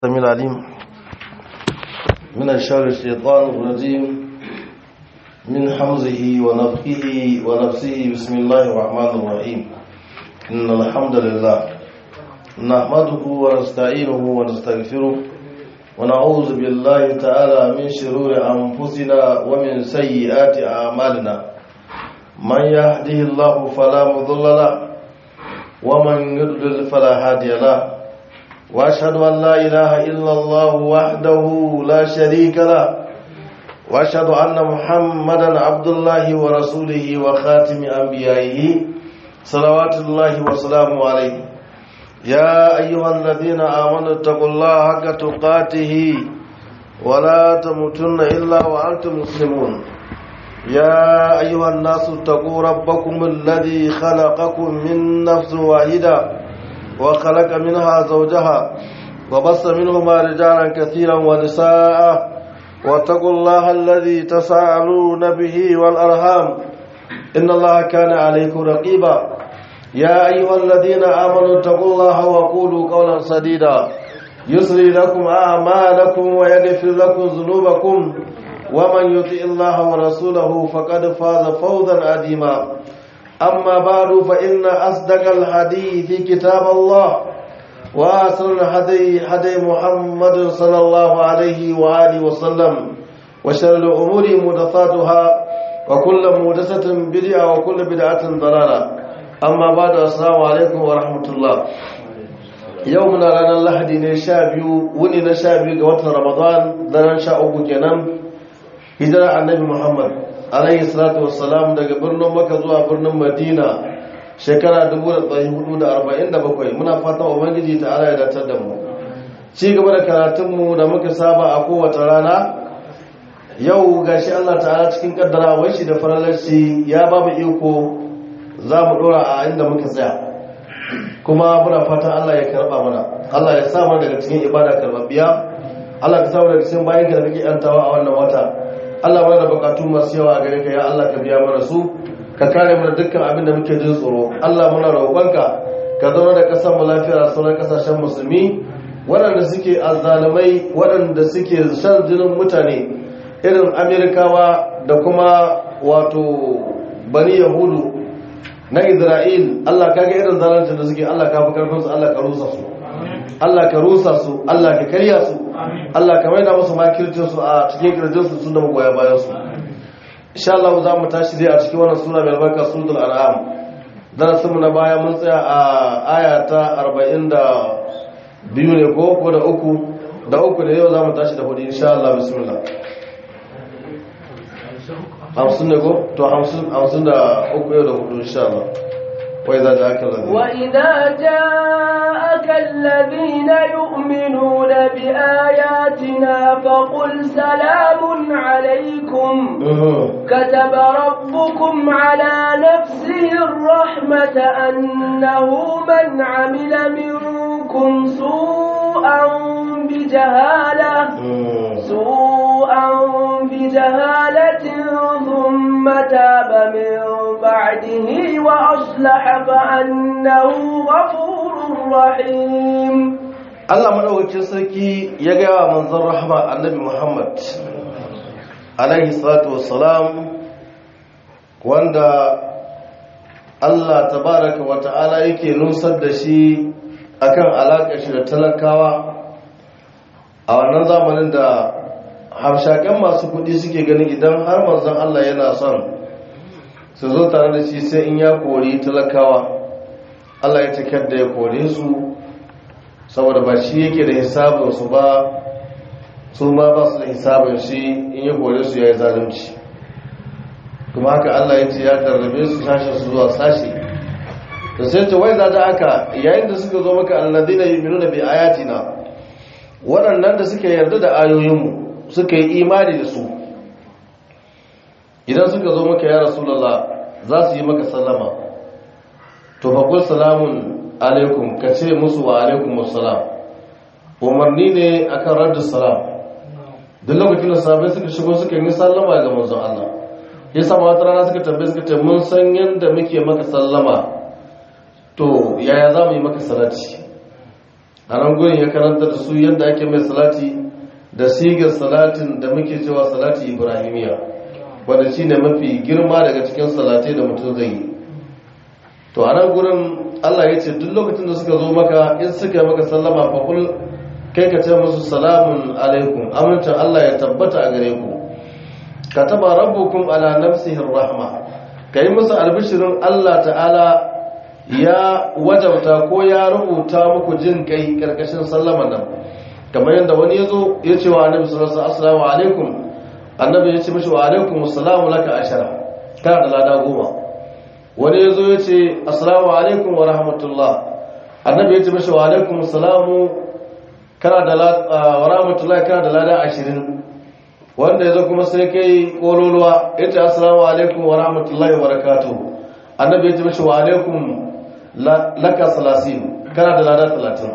السميع العليم من الشر الشيطان الرجيم من حمزه ونفخه ونفسه بسم الله الرحمن الرحيم إن الحمد لله نحمده ونستعينه ونستغفره ونعوذ بالله تعالى من شرور أنفسنا ومن سيئات أعمالنا من يهده الله فلا مضل له ومن يضلل فلا هادي له واشهد ان لا اله الا الله وحده لا شريك له واشهد ان محمدا عبد الله ورسوله وخاتم انبيائه صلوات الله وسلامه عليه يا ايها الذين امنوا اتقوا الله حق تقاته ولا تموتن الا وانتم مسلمون يا ايها الناس اتقوا ربكم الذي خلقكم من نفس واحده وخلق منها زوجها وبص منهما رجالا كثيرا ونساء واتقوا الله الذي تساءلون به والأرحام إن الله كان عليكم رقيبا يا أيها الذين آمنوا اتقوا الله وقولوا قولا سديدا يسري لكم أعمالكم ويغفر لكم ذنوبكم ومن يطع الله ورسوله فقد فاز فوزا عظيما أما بعد فإن أصدق الحديث كتاب الله وأحسن الهدي هدي محمد صلى الله عليه وآله وسلم وشر الأمور محدثاتها وكل محدثة بدعة وكل بدعة ضلالة أما بعد السلام عليكم ورحمة الله يومنا لنا اللحدي نشابي وني نشابي قوات رمضان لنا شاء kenan hijira annabi Muhammad alayhi salatu wassalam daga birnin maka zuwa birnin madina shekara 1447 muna fatan ubangiji ta ala ya datar da mu ci gaba da karatunmu da muka saba a kowace rana yau gashi allah ta'ala cikin kaddara shi da faralarci ya ba mu iko za mu dora a inda muka tsaya kuma muna fatan allah ya karba mana allah ya sa daga cikin ibada karbabbiya allah ka samu daga cikin bayan ka da kake yantawa a wannan wata Allah mana da bukatu masu yawa a gare ka ya Allah ka biya mana su ka kare mana dukkan abin da muke jin tsoro Allah muna roƙonka ka zauna da ƙasar mu lafiya sauran ƙasashen musulmi waɗanda suke azzalumai waɗanda suke shan jinin mutane irin Amerikawa da kuma wato bani Yahudu na Isra'il Allah ka ga irin zalancin da suke Allah ka fi karfin su Allah ka rusa su Allah ka rusa su Allah ka karya su Allah ka maida musu makircin su a cikin kirjin su sun da magoya bayan su insha Allah za mu tashi dai a cikin wannan sura mai albarka suratul an'am darasin mu na baya mun tsaya a aya ta 42 ne ko ko da uku da uku ne yau za mu tashi da hudu insha Allah bismillah hamsin ne ko to hamsin da uku yau da hudu insha Allah وإذا جاءك الذين وإذا جاءك الذين يؤمنون بآياتنا فقل سلام عليكم كتب ربكم على نفسه الرحمة أنه من عمل منكم سوءا بجهالة سوءا بجهالة ثم تاب من بعده وأصلح فأنه غفور رحيم Allah madaukakin sarki ya gaya wa manzon rahama annabi Muhammad alaihi salatu wassalam wanda Allah tabaraka wa ta'ala yake nusar da shi akan alaƙar shi da talakawa a wannan zamanin da hamshaken masu kuɗi suke ganin idan har manzon Allah yana son su zo tare da shi sai in ya kori talakawa Allah ya cikar da ya kore su saboda ba shi yake da hisabinsu ba su ma ba su da hisabin shi in ya kore su ya yi zalunci kuma haka Allah ya ce ya tarrabe su sashen su zuwa sashi da sai ce wai zaɗa aka yayin da suka zo maka alladina yu'minuna bi ayatina waɗannan da suka yarda da ayoyinmu suka yi imani da su idan suka zo maka ya rasulullah za su yi maka sallama to faƙul salamun alaikum ka ce musu wa alaikum wassalam umarni ne akan raddu salam duk lokacin da sabai suka shigo suka yi sallama ga manzon Allah ya sama wata rana suka tambaye suka ce mun san yadda muke maka sallama to yaya za mu yi maka salati a nan gurin ya karanta da su yadda ake mai salati da sigar salatin da muke cewa salati ibrahimiya wanda shi ne mafi girma daga cikin salatai da mutum zai yi to a nan gurin allah ya ce duk lokacin da suka zo maka in suka yi maka sallama fakul kai ka ce musu salamun alaikum amincin allah ya tabbata a gare ku ka taba rabbukum ala nafsihin rahma ka yi musu albishirin allah ta'ala ya wajauta ko ya rubuta muku jin kai karkashin sallama nan kamar yadda wani ya zo ya ce wa annabi sallallahu alaihi wasallam alaikum annabi ya ce mishi wa alaikum assalamu laka ashara kana da lada goma wani ya zo ya ce assalamu alaikum wa rahmatullah annabi ya ce mishi wa alaikum assalamu kana da wa rahmatullah kana da lada ashirin wanda ya zo kuma sai kai kololuwa ya ce assalamu alaikum wa rahmatullahi wa barakatuh annabi ya ce mishi wa alaikum laka salasin kana da lada talatin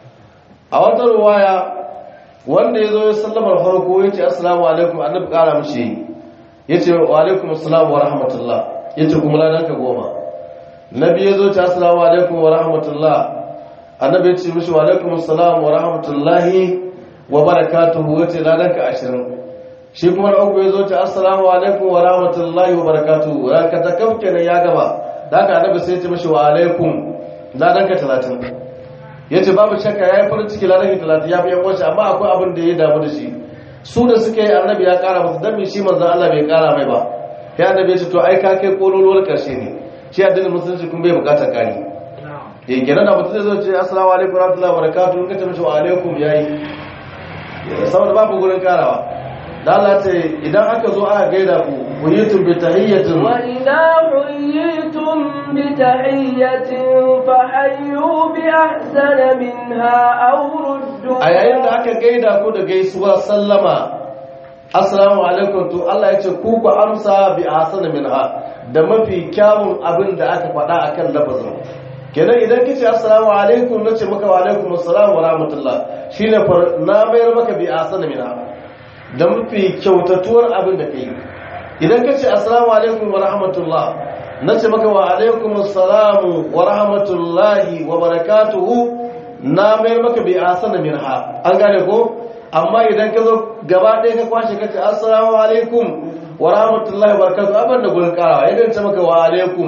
a wata ruwaya wanda ya zo ya sallamar farko ya ce assalamu alaikum annabi kara mishi ya ce wa alaikum assalamu wa rahmatullah ya ce kuma ladan ka goma nabi ya zo ce assalamu alaikum wa rahmatullah annabi ya ce mishi wa alaikum assalamu wa rahmatullahi wa barakatuhu ya ce ladan ka ashirin shi kuma na uku ya zo ce assalamu alaikum wa rahmatullahi wa barakatuhu ranka ta kam kenan ya gaba da haka annabi sai ya ce mishi wa alaikum ladan ka talatin ya ce babu shakka ya yi farin ciki ladan talatin ya fi yan wasu amma akwai abin da ya damu da shi su da suka yi annabi ya kara masu dan shi manzan Allah bai kara mai ba ya annabi ya ce to ai ka kai kololuwar karshe ne shi addinin musulunci kun bai bukatar kari ya kenan da mutum zai zo ce assalamu alaikum warahmatullahi wabarakatuh in ka ce mishi wa alaikum yayi saboda babu gurin karawa da Allah ce idan aka zo aka gaida ku kuyitum bi tahiyyatin wa idza huyitum bi tahiyyatin fa hayyu bi ahsana minha aw ruddu a yayin da aka gaida ku da gaisuwa sallama assalamu alaikum to Allah ya ce ku ku amsa bi ahsana minha da mafi kyawun abin da aka faɗa akan lafazin kenan idan kace assalamu alaikum nace maka wa alaikum assalam wa rahmatullah shine na mayar maka bi ahsana minha da mafi kyautatuwar abin da kai idan kace assalamu alaikum wa rahmatullah nace maka wa alaikum assalamu wa rahmatullahi wa barakatuhu na mayar maka bi ahsana minha an gane ko amma idan ka zo gaba ɗaya ka kwashe kace assalamu alaikum wa rahmatullahi wa barakatuhu abin da gurin karawa idan ce maka wa alaikum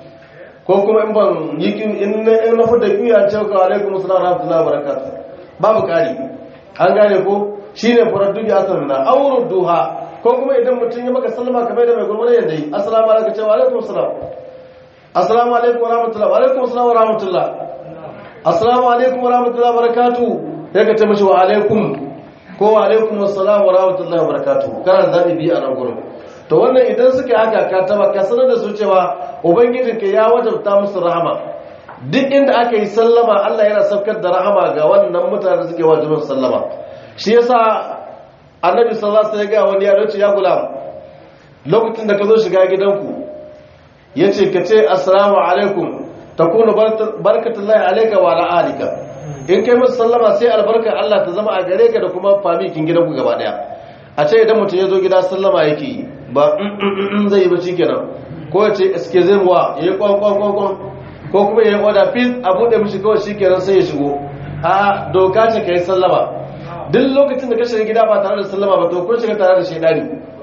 ko kuma in ban yi in na fita kiyan ce maka wa alaikum assalamu wa rahmatullahi wa barakatuhu babu kari an gane ko shine faraddu bi asr na awrud duha ko kuma idan mutum ya maka sallama kamar da mai gurbanin yanda yi assalamu alaikum ce wa alaikum assalam assalamu alaikum wa rahmatullahi wa alaikum assalam wa rahmatullah assalamu alaikum wa rahmatullahi wa barakatuh sai ka ce mishi wa alaikum ko wa alaikum assalam wa rahmatullahi wa barakatuh kana da zabi biyu a nan gurin to wannan idan suka haka ka taba ka sanar da su cewa ubangijinka ya wajabta musu rahama duk inda aka yi sallama Allah yana saukar da rahama ga wannan mutane suke wajibin sallama shi yasa annabi sallallahu alaihi wasallam ya ga wani ya ce ya gulam lokacin da ka zo shiga gidanku yace ka ce assalamu alaikum takunu barakatullahi alayka wa ala alika in kai musu sallama sai albarkar Allah ta zama a gare ka da kuma famikin gidanku gaba daya a ce idan mutum ya zo gida sallama yake yi ba zai yi ba kenan ko ya ce excuse me wa yayi kwan kwan kwan kwan ko kuma yayi order please a bude mishi kawai shikenan sai ya shigo a doka ce kai sallama duk lokacin da ka shiga gida ba tare da sallama ba to kun shiga tare da shedani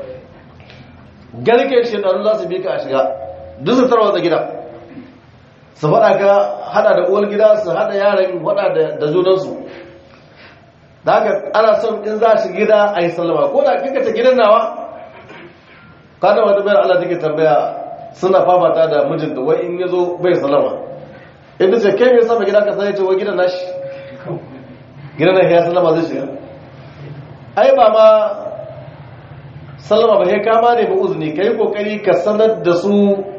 garke shedanu za su bi ka a shiga duk su tarwatsa gida su faɗa ka hada da uwar gida su hada yaran faɗa da junansu da haka ana son in za shi gida a yi sallama ko da kika ta gidan nawa kada wata bayar Allah take tambaya suna fafata da mijinta wai in ya zo bai sallama inda ce kai mai sama gida ka sani ce wai gidan nashi gidan na ya sallama zai shiga ai ba ma sallama ba sai kama ne ba uzuni kai kokari ka sanar da su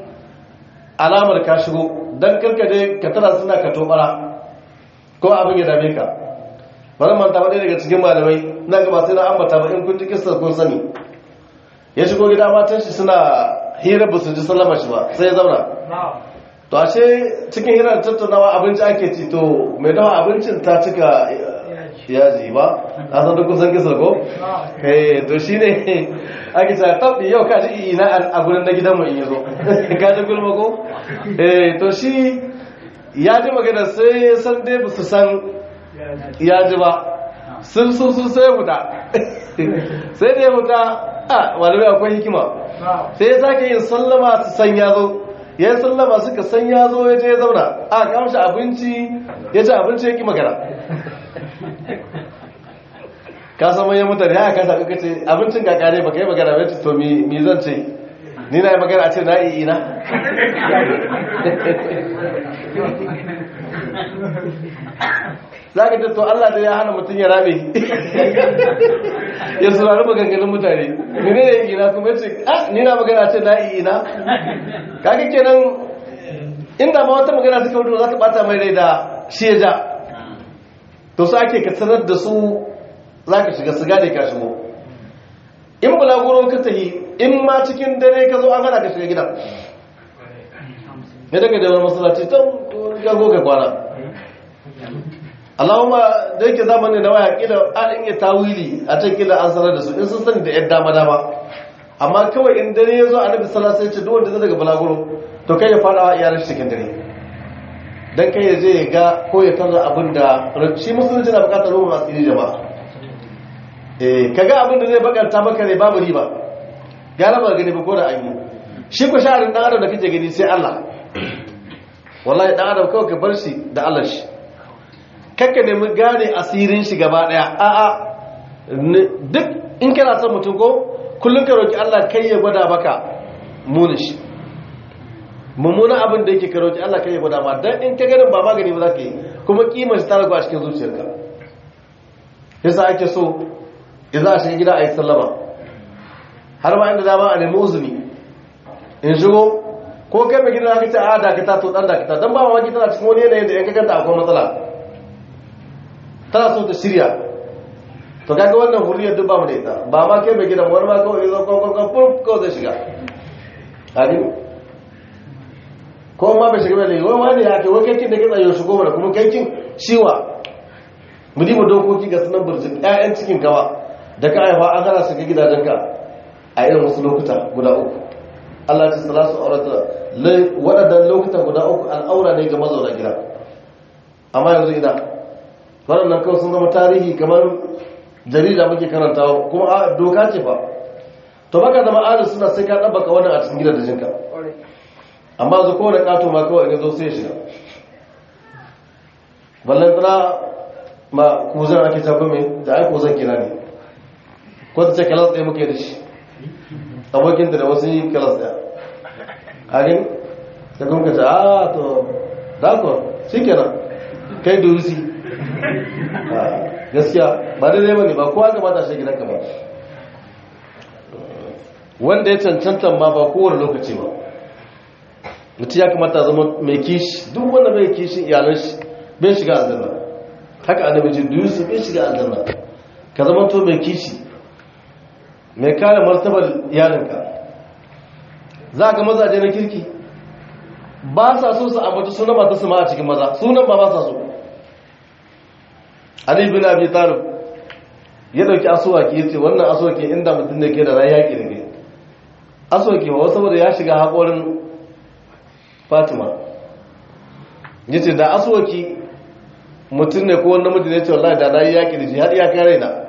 alamar ka shigo dan karka je ka tara suna ka tobara ko abin ya dame ka bari manta ba daga cikin malamai na gaba sai na ambata ba in kun ji kissa kun sani ya shigo gida matan shi suna hira ba su ji sallama shi ba sai ya zauna to ashe cikin hirar tattaunawa abinci ake ci to mai dawa abincin ta cika yaji ba a san duk kusan kisar ko eh to shine ake cewa tabbi yau ka ji ina a gurin na gidan mu in yazo ka ji gulma ko eh to shi ya ji magana sai san dai ba su san ya ji ba sun sun sun sai huta sai da ya huta a malamai akwai hikima sai ya sake yin sallama su san ya zo ya yi sallama suka san ya zo ya je ya zauna a kamshi abinci ya ci abinci ya ki magana ka san manyan mutane ya kasa kuka ce abincin kakare baka yi magana bai to mi zan ce ni na yi magana a ce na yi ina za ka ce to Allah da ya hana mutum ya rame ya saurari maganganun mutane mene ne ina kuma ce ah ni na magana a ce na yi ina kaga kenan inda ma wata magana suka wuce za ka bata mai rai da shi ya ja to su ake ka sanar da su za ka shiga su gane ka shigo in bulaguro ka tahi in ma cikin dare ka zo an hana ka shiga gidan ya daga da masallaci ta gago ka kwana Allahumma da yake zamani da waya kila an iya tawili a can kila an sanar da su in sun sani da yadda dama dama amma kawai in dare ya zo annabi sallallahu alaihi wasallam ya ce duk wanda zai daga bulaguro to kai ya fada iyalan shi cikin dare dan kai ya je ya ga ko ya tarra abin da shi musulunci na bukatar ruwan asiri jama'a eh kaga abin da zai bakanta maka ne babu riba gara ba gani ba ko da an yi shi ko sha'arin dan adam da kake gani sai Allah wallahi dan adam kawai ka bar shi da Allah shi kakka nemi gane asirin shi gaba daya a'a duk in kana son mutum ko kullum ka roki Allah kai ya gwada maka munin shi mummunan abin da yake ka roki Allah kai ya gwada ma dan in ka ganin ba magani ba za ka yi kuma kimar shi ta ragu a cikin zuciyarka yasa ake so idan a shiga gida a yi sallama har ma inda dama a nemi uzuri in shigo ko kai mai gida ka ce a dakata to dan dakata dan ba mamaki tana cikin wani yanayin da yan kakanta akwai matsala tana so ta shirya to kaga wannan hurriyar duk ba mu da ita ba ma kai mai gidan wani ma kawai zo kawai kawai furf kawai zai shiga hadi ko ma bai shiga mai laifi wani wani ya ke wai kaikin da kitsa yau shigo mana kuma kaikin shiwa mu diba dokoki ga sunan burjin ƴaƴan cikin kawa da ka haifa an hana shiga gidajenka a irin wasu lokuta guda uku Allah ta salasu aurata waɗannan lokuta guda uku al'aura ne ga mazauna gida amma yanzu ina waɗannan kawai sun zama tarihi kamar jarida muke karantawa kuma a doka ce fa to baka zama adal suna sai ka ɗabbaka wannan a cikin gidan da jinka amma zu kowane ƙato ma kawai in zo sai shiga ballan tsara ma kuzan ake tafi mai da ai kuzan kira ne ko ta ce kalas ɗaya muke da shi abokin da wasu yi kalas ɗaya harin da kuma ka ce a to dakon shi kenan kai durusi gaskiya ba daidai ba ne ba kowa kamata shi gidanka ba wanda ya cancanta ma ba kowane lokaci ba mutum ya kamata zama mai kishi duk wanda mai kishin iyalan shi bai shiga aljanna haka annabi ce durusi bai shiga aljanna ka zama to mai kishi mai kare martabar iyalinka za ka mazaje na kirki ba sa so su ambata sunan mata su ma a cikin maza sunan ba ba sa so Ali bin Abi Talib ya dauki asuwaki yace wannan asuwaki inda mutum ne ke da rai yaki da ke asuwaki ba saboda ya shiga haƙorin Fatima yace da asuwaki mutum ne ko wani namiji ne ce wallahi da rai yaki da shi har ya kare na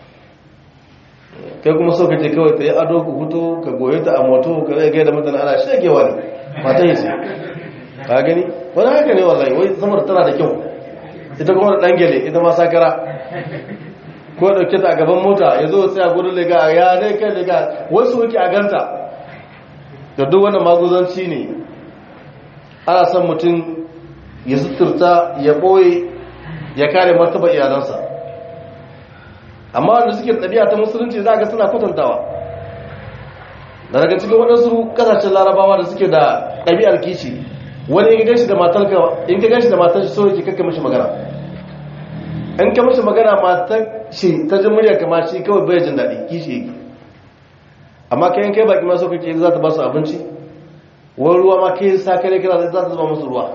kai kuma so kace kawai ta yi ado ku fito ka goye ta a moto ka zai gaida mutane ana shegewa ne mata yi ce ka gani wani haka ne wallahi wai samar tana da kyau ita kuma da dangele ita ma sakara ko dauke ta a gaban mota ya zo sai a gudun lega ya dai kai lega wasu wuke a ganta da duk wannan maguzanci ne ana son mutum ya suturta ya ɓoye ya kare martaba iyalansa amma wanda suke ɗabi'a ta musulunci za ga suna kwatantawa da daga cikin waɗansu ƙasashen larabawa da suke da ɗabi'ar kishi wani in gashi da matar in ka gashi da matar shi so yake kakka mishi magana in ka mishi magana matar shi ta jin murya kama shi kawai bai jin daɗi kishi yake amma kai in kai baki maso kake za ta ba su abinci wani ruwa ma kai sa kare kira za ta zuba musu ruwa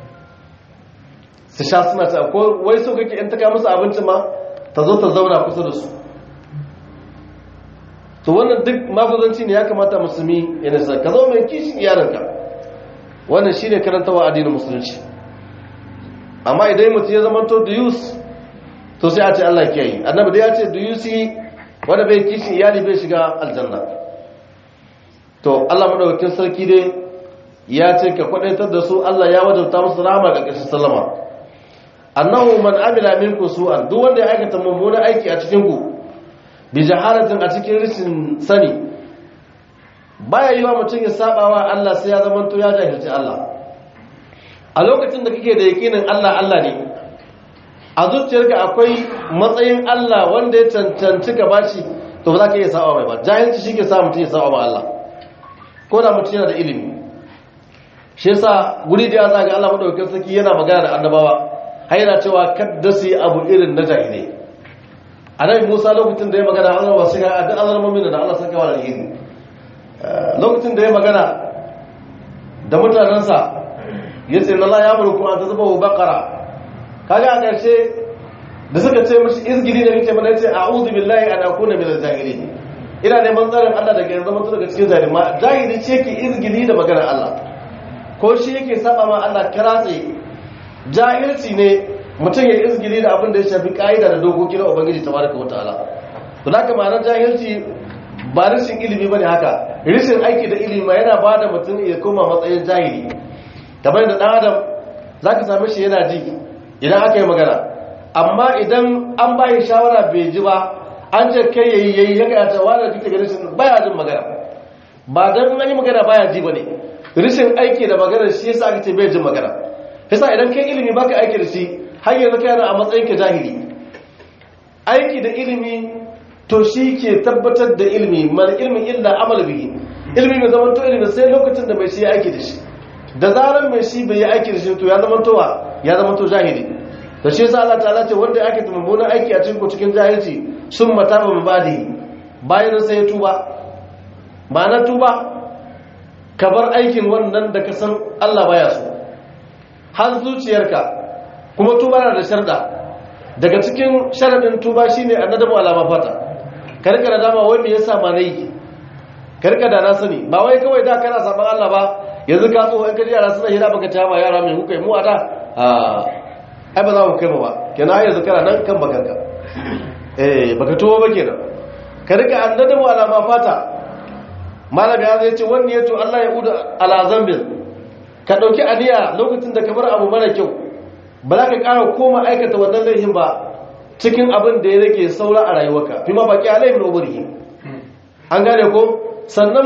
su sha suna ta ko wai so kake in ta kai musu abinci ma ta zo ta zauna kusa da su to wannan duk maguzanci ne ya kamata musulmi ya nisa ka zo mai kishin yaranka wannan shine karantawa addinin musulunci amma idan mutum ya zama to da yus to sai a ce Allah ke yi annabi da ya ce do you see wanda bai kishi iyali bai shiga aljanna to Allah madaukakin sarki dai ya ce ka kwadaitar da su Allah ya wajabta musu rahama ga ƙarshen sallama annahu man amila minkum su'an duk wanda ya aikata mummunan aiki a cikin ku bi jahalatin a cikin rishin sani baya yi wa mutum ya saba wa Allah sai ya zama to ya jahilci Allah a lokacin da kake da yakinin Allah Allah ne a zuciyarka akwai matsayin Allah wanda ya cancanci ka bashi to ba za ka iya saba mai ba jahilci shi ke sa mutum ya saba ma Allah ko da mutum yana da ilimi shi yasa guri da ya zaga Allah madaukakin sarki yana magana da annabawa har yana cewa kadda su yi abu irin na jahilai annabi Musa lokacin da ya magana Allah ba sai ga duk azalmomin da Allah saka wa alheri lokacin da ya magana da mutanensa ya ce na ya mulku an ta zuba wa bakara kaga a ƙarshe da suka ce mashi izgiri da nake mana ce a'udhu billahi an akuna minal jahilin ina neman tsarin Allah daga yanzu mutu daga cikin zalima jahili ce ke izgiri da maganar Allah ko shi yake saba ma Allah kiratse jahilci ne mutum ya izgiri da abin da ya shafi ka'ida da dokoki na ubangiji tabaraka wa ta'ala to haka ma'anar jahilci ba rashin ilimi bane haka rashin aiki da ilimi yana ba da mutum ya koma matsayin jahili kamar da dan adam zaka same shi yana ji idan aka yi magana amma idan an bayi shawara bai ji ba an ce kai yayi yayi ya kayata wanda kike ga rashin baya jin magana ba dan an yi magana baya ji bane rashin aiki da magana shi yasa aka ce bai jin magana yasa idan kai ilimi baka aiki da shi har yanzu kai a matsayin ka jahili aiki da ilimi to shi ke tabbatar da ilimi mal ilmi illa amal bihi ilmi mai zaman to ilimi sai lokacin da mai shi ya aiki da shi da zaran mai shi bai yi aiki da shi to ya zama towa ya zama to jahili da shi yasa Allah ta'ala ce wanda ake mummunan aiki a cikin ku cikin jahilci sun mata ba mabadi bayan sai ya tuba ma'ana tuba ka bar aikin wannan da ka san Allah baya so har zuciyarka kuma tuba na da sharda daga cikin sharadin tuba shine annadamu alama fata karka da dama wai me yasa ma nayi karka da na sani ba wai kawai da kana saban Allah ba yanzu ka tsoho in ka ji yara suna hira baka ta ma yara mai hukai mu a da ai ba za mu kai ba kenan ai yanzu kana nan kan bakanka eh baka tuwo ba kenan ka rika annadamu alama fata malami ya zai ce wani yato Allah ya uda ala zambin ka dauki aniya lokacin da ka bar abu mara kyau ba za ka ƙara koma aikata wannan laifin ba cikin abin da ya rage saura a rayuwarka fi ma baki alayhi min umrihi an gane ko sannan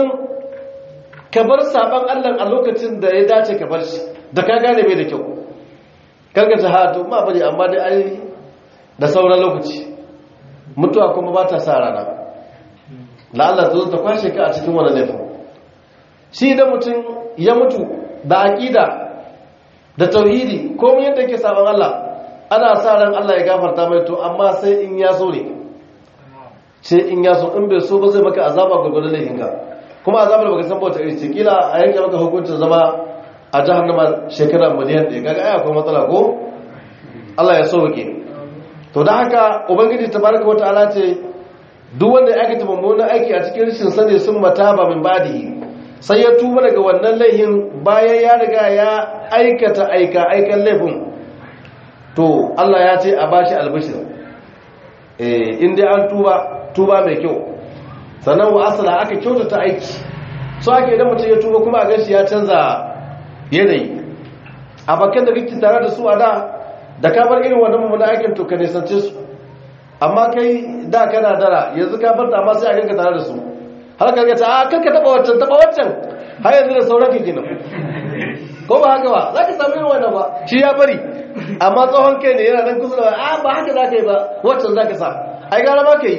ka bar saban Allah a lokacin da ya dace ka bar shi da ka gane bai da kyau karka ta hatu ma bari amma dai ai da sauran lokaci mutuwa kuma ba ta sa rana la'alla ta zo ta kwashe ka a cikin wani laifin shi da mutum ya mutu da aƙida da tauhidi komai yadda yake saban Allah ana sa ran Allah ya gafarta mai to amma sai in ya so ne sai in ya so in bai so ba zai maka azaba gurgurdan laifinka kuma azabar baka san bauta iri ce kila a yanke maka hukuncin zama a jahannama shekara miliyan ɗaya kaga ai akwai matsala ko Allah ya sauke to da haka ubangiji tabaraka wataala ce duk wanda ya aikata mummunan aiki a cikin rashin sani sun mataba min badi sai ya tuba daga wannan laifin bayan ya riga ya aikata aika aikan laifin to Allah ya ce a bashi albishir eh in dai an tuba tuba mai kyau sannan wa asala aka kyautata aiki so ake idan mutum ya tuba kuma a gashi ya canza yanayi a bakan da kake tare da su a da da ka bar irin wannan mummunan aikin to ka nisance su amma kai da kana dara yanzu ka bar ta amma sai a ganka tare da su har ka ga ta a kanka taba wancan taba wancan har yanzu da sauran ka kenan ko ba haka ba za ka samu irin wannan ba shi ya bari amma tsohon kai ne yana nan kusa da a ba haka za ka yi ba wancan za ka sa ai gara ba ka yi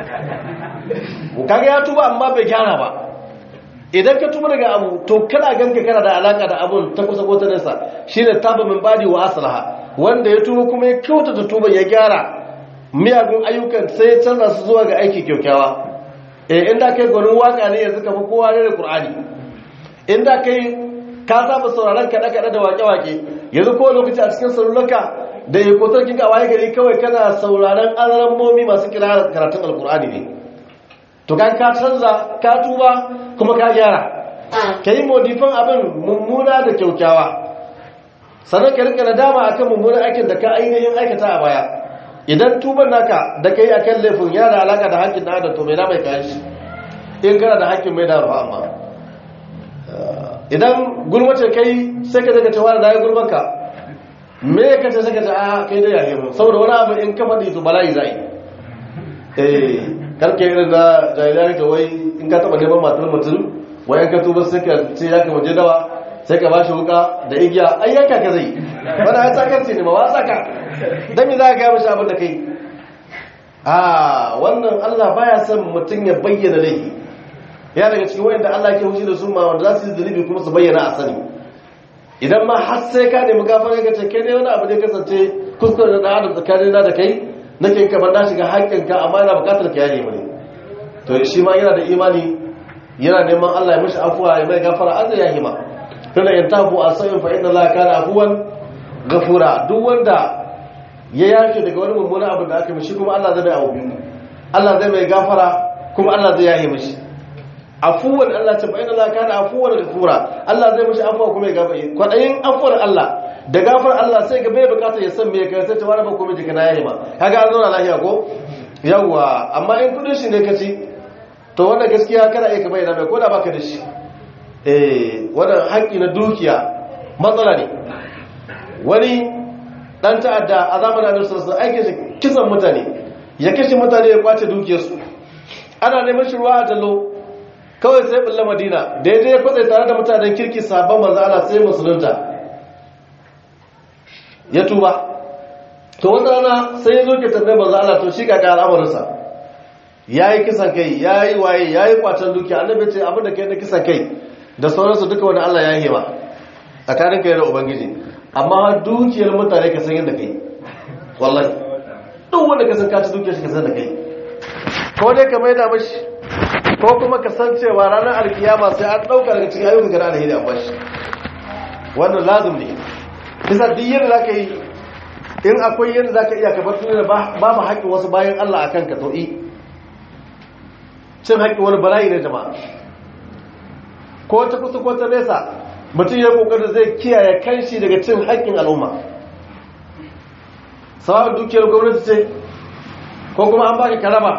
kaga ya tuba amma bai gyara ba idan ka tuba daga abu to kana ganka kana da alaka da abun ta kusa ko ta nesa shine taba min badi wa aslaha wanda ya tuba kuma ya kyautata tuba ya gyara miyagun ayyukan sai ya canza su zuwa ga aiki kyaukyawa eh inda kai gwanin waka ne yanzu kafa kowa ne da qur'ani inda kai ka saba sauraron kaɗe kaɗe da wake wake yanzu ko lokaci a cikin salulanka da ya kotar kinka waye gari kawai kana sauraron alamomi masu kira karatun alqur'ani ne to kan ka canza ka tuba kuma ka gyara ka yi modifan abin mummuna da kyaukyawa sannan ka rika nadama akan mummunan aikin da ka ainihin aikata a baya idan tuban naka da kai akan laifin yana da alaka da hakkin da adam to mai da mai kayan shi in kana da hakkin mai da ruwa amma idan gulmace kai sai ka daga cewa da ya gulmanka me ka ce sai ka ce a kai da yahe mu saboda wani abu in ka faɗi to bala'i zai eh karke irin da jahilai ta wai in ka taɓa neman matar mutum wai ka tuba sai ka ce ya kama je dawa sai ka bashi wuka da igiya ai yanka ka zai wanda ya tsakarci ne ba wa tsaka dan me za ka gaya mashi abin da kai a wannan Allah baya son mutum ya bayyana laifi ya daga cikin wayanda Allah ke hushi da su ma wanda za su yi zunubi kuma su bayyana a sani idan ma har sai ka nemi gafara ka ce kai ne wani abu ne kasance kuskure da adam tsakanin na da kai nake ka banda shiga haƙƙinka amma yana buƙatar ka yaje mani to shi ma yana da imani yana neman Allah ya mishi afuwa ya mai gafara an zai yahi ma tunda in tafu asayin fa inna Allah kana afuwan gafura duk wanda ya yafe daga wani mummunan abu da aka mishi kuma Allah zai mai abu Allah zai mai gafara kuma Allah zai yahi mishi afuwan Allah ta bayyana Allah kana afuwan gafura Allah zai mishi afuwa kuma ya gafara kwadayin afuwar Allah da gafar Allah sai ga bai bukata ya san me kai sai ta wani ba kuma jika na yayi ma kaga an zauna lafiya ko yawa amma in kudin shi ne ka ci to wannan gaskiya kana iya ka bayyana mai koda baka da shi eh wannan haƙƙi na dukiya matsala ne wani dan ta'adda a zamanin Annabi sallallahu alaihi wasallam aikin kisan mutane ya kashe mutane ya kwace dukiyarsu ana neman shi ruwa a jallo kawai sai bulla madina daidai ya kwatsa tare da mutanen kirki sabon manzo Allah sai musulunta ya tuba to wata rana sai ya zo ke tambaye manzo Allah to shi kaga al'amarinsa yayi kisan kai yayi waye yayi kwacen dukiya annabi ce abin da kai na kisan kai da sauransu duka wanda Allah ya yi ma tsakanin kai da ubangiji amma dukiyar mutane ka san yadda kai wallahi duk wanda ka san ka ci dukiyar shi ka san da kai ko dai ka maida mashi ko kuma ka san cewa ranar alkiyama sai an dauka daga cikin ayyukan da alheri an bashi wannan lazim ne bisa duk yadda za ka yi in akwai yadda za ka iya kabar tuni ba mu haƙƙin wasu bayan Allah a kanka to'i cin haƙƙin wani bala'i na jama'a ko ta kusa ko ta nesa mutum ya ƙoƙarin zai kiyaye kanshi daga cin haƙƙin al'umma sababin dukiyar gwamnati ce ko kuma an baka karaba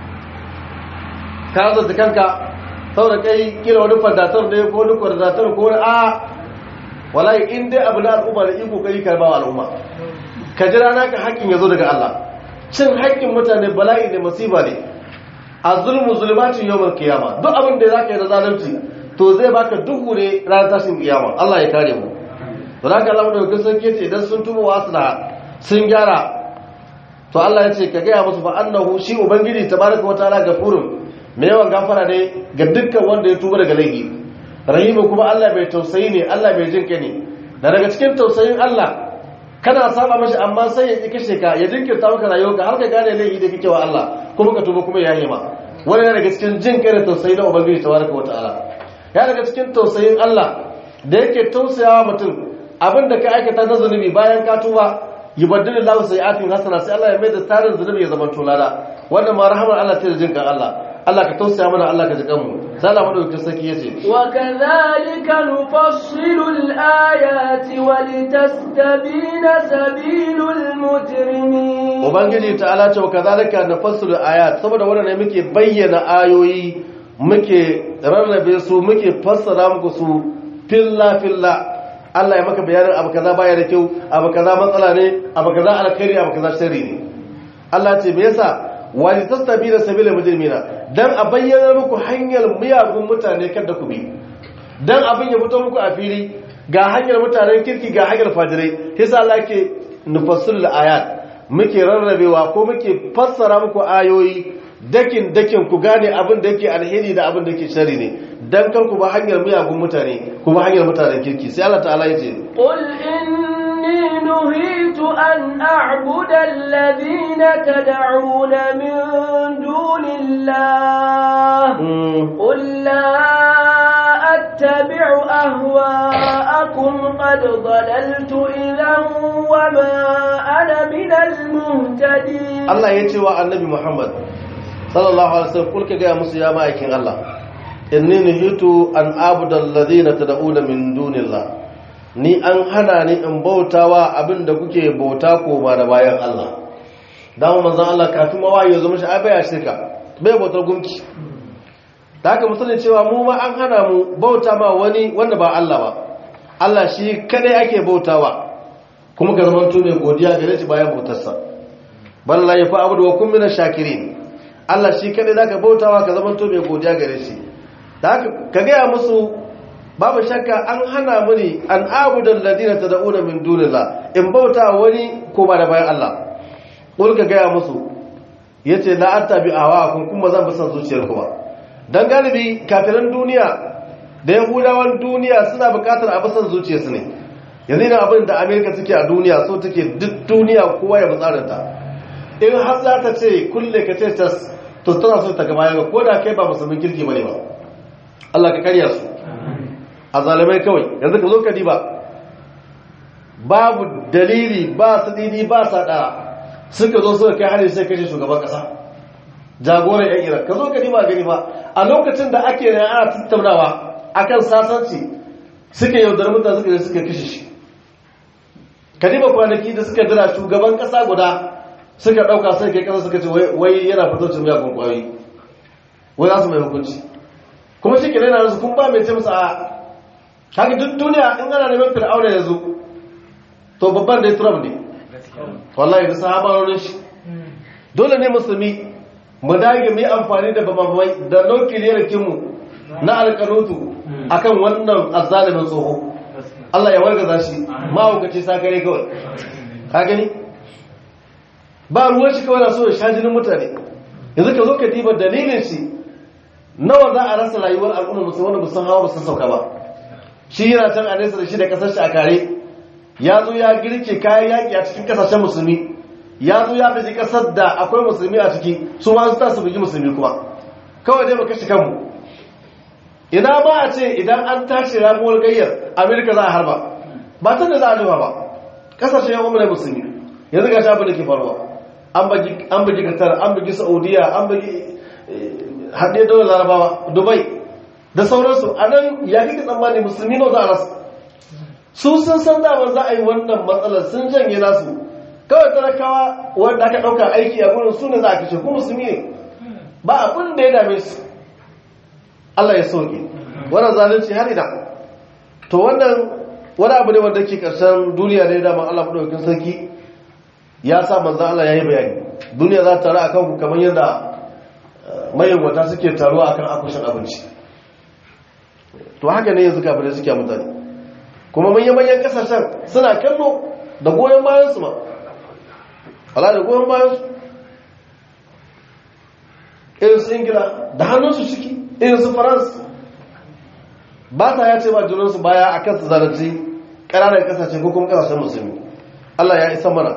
ka zata kanka saboda kai kila wani fandatar ne ko wani kwarzatar ko wani a wallahi in dai abu na al'umma da iko kai karba wa al'umma ka jira naka haƙƙin yazo daga Allah cin haƙƙin mutane bala'i ne musiba ne az-zulmu zulumatun yawmal qiyama duk abin da zaka yi da zalunci to zai baka duhu ne ranar tashin kiyama Allah ya kare mu don haka Allah da kusan ce idan sun tuba wa asna sun gyara to Allah ya ce ka gaya musu fa annahu shi ubangiji tabaraka wa ta'ala gafurun mai yawan gafara ne ga dukkan wanda ya tuba daga laifi rahimu kuma Allah bai tausayi ne Allah bai jinka ne da daga cikin tausayin Allah kana saba mashi amma sai ya kashe ka ya jinkirta maka rayuwarka har ka gane laifi da kake wa Allah kuma ka tuba kuma ya yi ma wani yana daga cikin jin kai da tausayi na ubangiji tabaraka wa ta'ala ya daga cikin tausayin Allah da yake tausayawa mutum abin da ka aikata na zunubi bayan ka tuba yubaddilu lahu sayi'atin hasana sai Allah ya mai da tarin zunubi ya zama tulada wannan ma rahamar Allah ce da jin kan Allah Allah ka tausaya mana Allah ka ji kanmu sai Allah madaukakin sarki yace wa kadhalika nufassilu al-ayati wa litastabina sabilul mujrimin ubangiji ta'ala ce wa kadhalika nufassilu al-ayat saboda wannan ne muke bayyana ayoyi muke rarrabe su muke fassara muku su filla filla Allah ya maka bayanin abu kaza baya da kyau abu kaza matsala ne abu kaza alkhairi abu kaza sharri ne Allah ce me yasa wani tastabi da sabila mujrimina dan a bayyana muku hanyar miyagun mutane kada ku bi dan abin ya fito muku a fili ga hanyar mutanen kirki ga hanyar fajirai yasa Allah ke nufassul ayat muke rarrabewa ko muke fassara muku ayoyi dakin dakin ku gane abin da yake alheri da abin da yake shari ne dan kar ku ba hanyar miyagun mutane ku ba hanyar mutanen kirki sai Allah ta'ala ya ce qul inni nuhitu an a'budu alladhina tad'una min dunillah qul la attabi'u ahwa'akum qad dalaltu idhan wa ma ana minal muhtadin Allah ya ce wa annabi Muhammad sallallahu alaihi wasallam kulka ga musu ya ma'aikin Allah inni nuhitu an abuda alladhina tad'una min dunillah ni an hana ni in bautawa abinda kuke bauta ko ba da bayan Allah dama manzon Allah kafin mawayi ya zo mishi ai baya shirka bai bautar gunki da haka musulun cewa mu ma an hana mu bauta ma wani wanda ba Allah ba Allah shi kadai ake bautawa kuma ka zama mai godiya gare shi bayan bautarsa balla ya fa abudu wa kun mina shakirin Allah shi kadai zaka bautawa ka zama mai godiya gare shi da haka ka gaya musu babu shakka an hana mu ne an abudan ladina tad'una min dunillah in bauta wani ko ba da bayan Allah kul ka gaya musu yace la attabi awa kun kuma zan bi san zuciyar ku ba dan galibi kafiran duniya da yahudawan duniya suna bukatar a bisan zuciyarsu ne yanzu idan abin da amerika suke a duniya so take duk duniya kowa ya tsarinta in har za ta ce kulle ka ce tas to tana so ta gaba yaga ko da kai ba musulmin kirki bane ba Allah ka karya su a zalimai kawai yanzu ka zo ka diba babu dalili ba sadidi ba sada suka zo suka kai hari sai kashe shugaban kasa jagoran yan iran ka zo ka diba gani ba a lokacin da ake ne ana tattaunawa akan sasanci suka yaudar mutane suka je suka kashe shi kadiba kwanaki da suka dira shugaban kasa guda suka dauka sai kai kasa suka ce wai yana fitocin ya kun kwayoyi wai za su mai hukunci kuma shi kenan yana kun ba mai ce musu a haka duk duniya in ana neman fir'auna ya zo to babban da ya turam ne wallahi da sahabarorin shi dole ne musulmi mu dage mu yi amfani da babamai da nukiliyar kinmu na alƙanutu akan wannan azzalimin tsoho Allah ya wargaza shi mahaukaci sakare kawai ka gani ba ruwan shi kawai na so ya sha jinin mutane yanzu ka zo ka diba dalilin shi nawa za a rasa rayuwar al'umma musu wanda musan hawa musan sauka ba shi yana can a nesa da shi da kasar shi a kare ya zo ya girke kayan yaƙi a cikin kasashen musulmi ya zo ya fi kasar da akwai musulmi a ciki su ma su ta su bugi musulmi kuma kawai dai mu kashe kanmu ina ba a ce idan an tashi ramuwar gayyar amerika za a harba ba ta da za a nufa ba kasashen yan umarai musulmi yanzu ga shafi da ke faruwa an bugi qatar an bugi saudiya an bugi haɗe daular larabawa dubai da sauransu a nan ya kika tsammani musulmi no za a rasa su sun san damar za a yi wannan matsalar sun janye nasu kawai talakawa wanda aka ɗauka aiki a gurin su ne za a kashe ku musulmi ne ba abin da ya dame su Allah ya sauke wannan zalunci har ina to wannan wani abu ne wanda ke karshen duniya ne da Allah madaukakin sarki ya sa manzo Allah yayi bayani duniya za ta taru akan ku kamar yadda mayyawata suke taruwa akan akushin abinci to haka ne yanzu kafirai suke mutane kuma manyan manyan kasashen suna kallo da goyon bayan su ma Allah da goyon bayan su irin su ingila da hannunsu ciki irin su faransa ba ta ya ce ba junansu baya a kan su zalunci ƙananan ƙasashe ko kuma ƙasashen musulmi Allah ya isa mana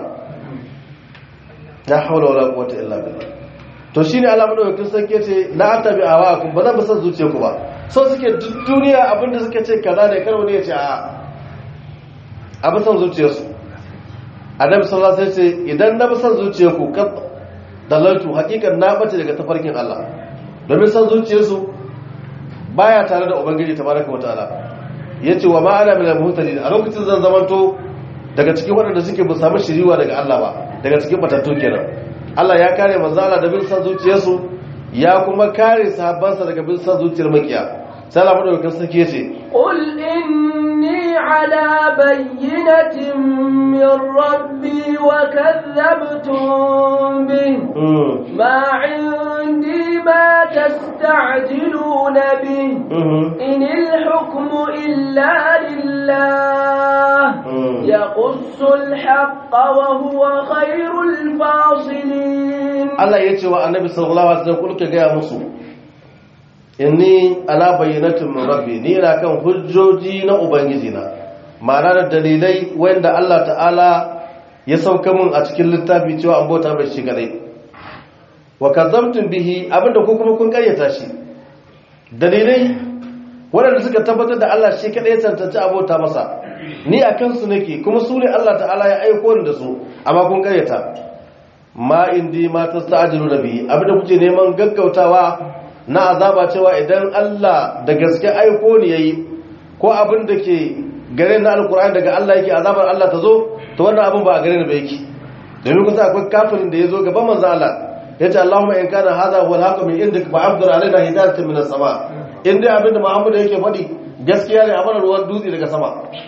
ya haula wala quwwata illa billah to shine Allah madaukakin sarki ce la atabi awakum ba zan san zuciya ku ba so suke duk duniya abinda suke ce kaza ne kar wani ya ce a abin san zuciyarsu annabi sallallahu alaihi wasallam ce idan na bi san zuciyarku kad dalaltu hakikan na bace daga tafarkin Allah domin san zuciyarsu baya tare da ubangiji tabaraka wa ta'ala yace wa ma ana min al-muhtadin a lokacin zan zamanto daga cikin waɗanda suke bu samu shiriwa daga Allah ba daga cikin batattu kenan Allah ya kare manzo Allah da bin san zuciyarsu ya kuma kare sahabbansa daga bin san zuciyar makiya sai Allah madaukakin sarki yace قل إني على بينة من ربي وكذبتم به ما عندي ما تستعجلون به إن الحكم إلا لله يقص الحق وهو خير الفاصلين Allah ya ce wa annabi sallallahu alaihi wasallam kulka ga musu inni ala bayyinatin min rabbi ni ina kan hujjoji na ubangiji na ma'ana da dalilai wanda Allah ta'ala ya sauka mun a cikin littafi cewa an bauta bai shi kadai wa kadzabtum bihi abinda ku kuma kun karyata shi dalilai waɗanda suka tabbatar da Allah shi kadai ya tantance abota masa ni a kansu nake kuma su ne Allah ta'ala ya aiko ni da su amma kun karyata ma indi ma tasta'jilu nabi abinda kuke neman gaggautawa na azaba cewa idan Allah da gaske aiko ne yayi ko abin da ke gare na alkur'ani daga Allah yake azabar Allah ta zo to wannan abin ba a gare ni ba yake domin kusa akwai kafirin da ya zo gaban manzo Allah ya ce Allahumma in kana hadha huwa al-haqqu min indik fa amdir alaina hidayatan min as-sama in dai abinda Muhammad yake faɗi gaskiya ne a mana ruwan dutse daga sama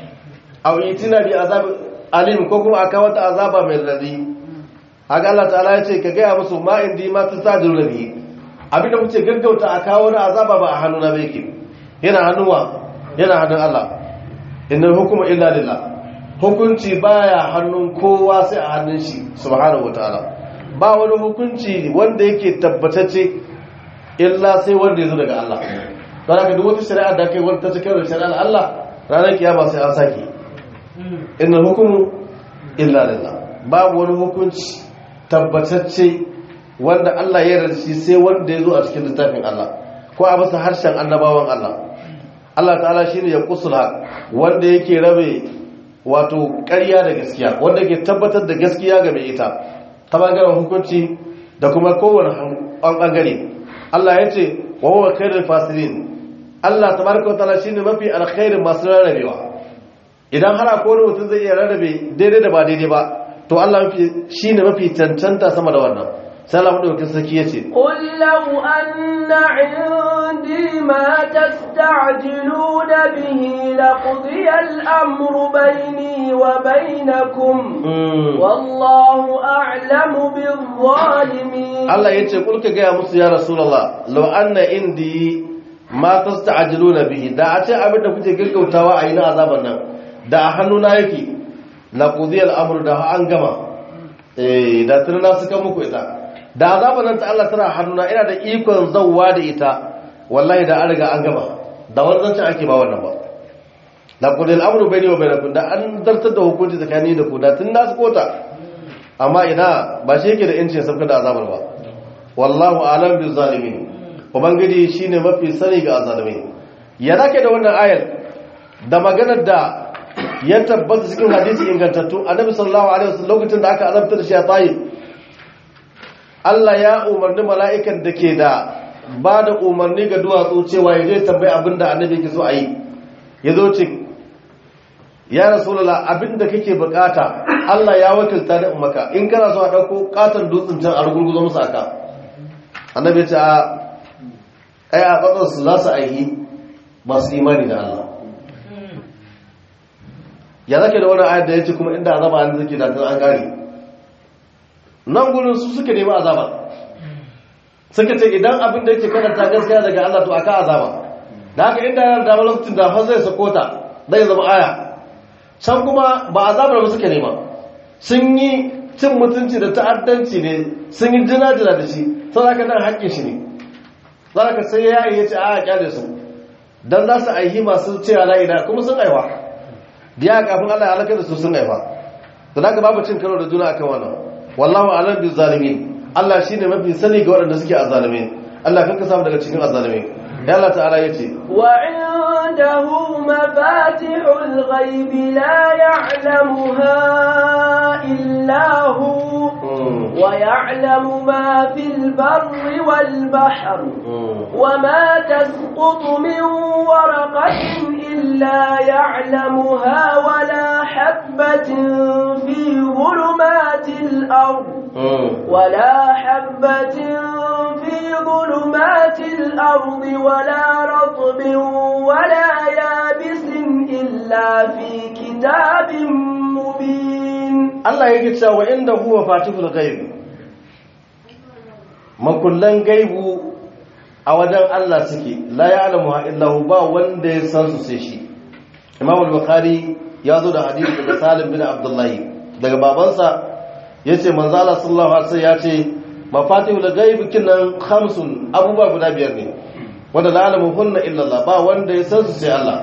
aw itina bi azab alim ko kuma aka wata azaba mai radi haka Allah ta'ala ya ce ka gaya musu ma indi ma tasajiru nabi abinda kuke gaggauta a kawo na azaba ba a hannuna ba yake yana hannuwa yana hannun Allah innal hukmu illa lillah hukunci baya hannun kowa sai a hannun shi subhanahu wataala ba wani hukunci wanda yake tabbatacce illa sai wanda ya zo daga Allah don haka duk wata shari'a da kai wanda ta cikin da shari'ar Allah ranar kiyama sai an saki innal hukmu illa lillah babu wani hukunci tabbatacce wanda Allah ya yarda shi sai wanda ya zo a cikin littafin Allah ko a masa harshen annabawan Allah Allah ta'ala shine ya kusula wanda yake rabe wato ƙarya da gaskiya wanda ke tabbatar da gaskiya ga mai ita ta bangaren hukunci da kuma kowane ɓangare Allah ya ce wa huwa khairul fasirin Allah tabaraka wa ta'ala shine mafi alkhairin masu rarrabewa idan har akwai wani mutum zai iya rarrabe daidai da ba daidai ba to Allah shine mafi cancanta sama da wannan sai Allah madaukakin sarki yace قل لو أن عندي ما تستعجلون به لقضي الأمر بيني وبينكم والله أعلم بالظالمين Allah yace kul ka gaya musu ya rasulullah law anna indi ma tasta'jiluna bihi da a ce abin da kuke gaggautawa a yi na azaban nan da a hannuna yake laqudi al-amru da an gama eh da tunana suka muku ita da azaban nan ta Allah tana hannuna ina da ikon zawwa da ita wallahi da an riga an gama da wannan zancin ake ba wannan ba da kudin amru bai ne wa bainakun da an zartar da hukunci tsakani da ku da tun nasu kota amma ina ba shi yake da yancin sabka da azabar ba wallahu alam bi zalimin ubangiji shine mafi sani ga azalimin ya zake da wannan ayar da maganar da ya tabbata cikin hadisi ingantattu annabi sallallahu alaihi wasallam lokacin da aka azabta da shi a tayyib Allah ya umarni mala'ikan da ke da ba da umarni ga duwatsu cewa ya je tambayi abin da annabi ke so a yi ya zo ce ya rasulullah abin da kake bukata Allah ya wakilta da maka in kana so a ɗauko katon dutsen can a rugurguzo musu aka annabi ce a ai a su za su aihi masu imani da Allah ya zake da wani ayat da ya ce kuma inda azaba an zake da an gari nan gudun su suka nemi azaba suka ce idan abin da yake karanta gaskiya daga Allah to aka azaba da haka inda yana da lokacin da fa zai sako ta zai zama aya can kuma ba azabar ba suka nema sun yi cin mutunci da ta'addanci ne sun yi jina-jina da shi sau da nan haƙƙin shi ne za ka sai ya yi ya ce a kyale su don za su aihi masu cewa la'ida kuma sun aiwa biya kafin Allah ya halakar da su sun aiwa da haka babu cin karo da juna akan wannan wallahu alam bi zalimin Allah shine mafi sani ga waɗanda suke azzalime Allah kan ka samu daga cikin azzalime ya Allah ta'ala yace wa indahu mafatihul ghaib la ya'lamuha illa hu wa ya'lamu ma fil barri wal bahr wa ma tasqutu min waraqatin illa ya'lamuha wa la habatin fi dhulumatil ard ولا حبة في ظلمات الأرض ولا رطب ولا يابس إلا في كتاب مبين الله يجد وعنده مفاتيح الغيب makullan gaibu a wajen Allah suke la ya'lamu illa hu ba wanda ya san su sai shi Imam al-Bukhari ya zo da hadisi daga Salim bin Abdullah daga babansa ya ce manzala sallallahu alaihi ya ce mafatihul ghaib kinan khamsun abubuwa guda biyar ne wanda la alamu hunna illa Allah ba wanda ya san su sai Allah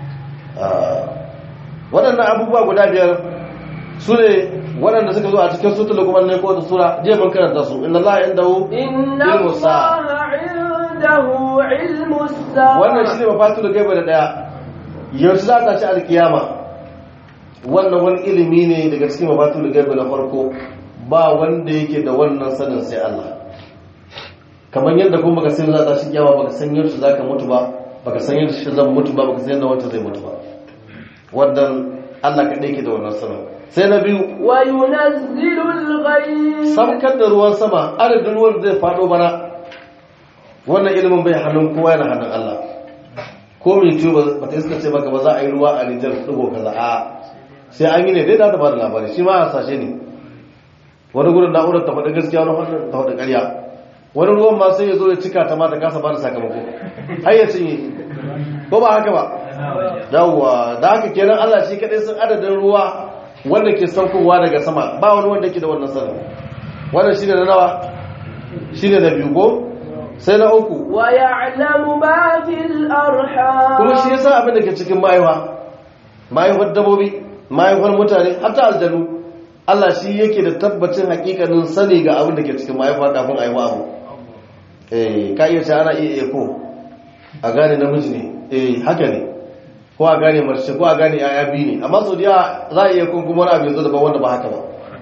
waɗannan abubuwa guda biyar su ne waɗanda suka zo a cikin sutul kuma ne ko da sura je mun karanta su inna Allah indahu inna Allah indahu ilmu sa'a wannan shine mafatihul ghaib da daya yanzu za ta ci alkiyama wannan wani ilimi ne daga cikin mafatul gaibi na farko ba wanda yake da wannan sanin sai Allah kamar yadda kuma baka san za ta shi kyawa baka san yaushe zaka mutu ba baka san yaushe zan mutu ba baka san yadda wanda zai mutu ba wannan Allah kadai yake da wannan sanin sai na biyu وينزل الغيث samkar da ruwan sama adadin ruwan zai faɗo bana wannan ilimin bai hannun kowa yana hannun Allah ko mai ciwo ba ta iska ce maka ba za a yi ruwa a Nijar ɗigo kaza a sai an yi ne dai za ta ba da labari shi ma a sashe ne wani gudun na'urar ta faɗi gaskiya wani hannun ta faɗi ƙarya wani ruwan ma sai ya zo ya cika ta ma ta kasa ba da sakamako har ya cinye ko ba haka ba yawwa da haka kenan Allah shi kaɗai sun adadin ruwa wanda ke saukowa daga sama ba wani wanda ke da wannan sanin wannan shine na nawa shine na biyu ko sai na uku ويعلم ما في الأرحام kuma shi yasa abin da ke cikin mahaifa mahaifar dabobi mahaifar mutane hatta aljanu Allah shi yake da tabbacin hakikanin sani ga abin da ke cikin mahaifa kafin aiwa abu eh ka iya ce ana iya eko a gane namiji ne eh haka ne ko a gane mace ko a gane yaya biyu ne amma sau da za a iya kun kuma wani abin zo daban wanda ba haka ba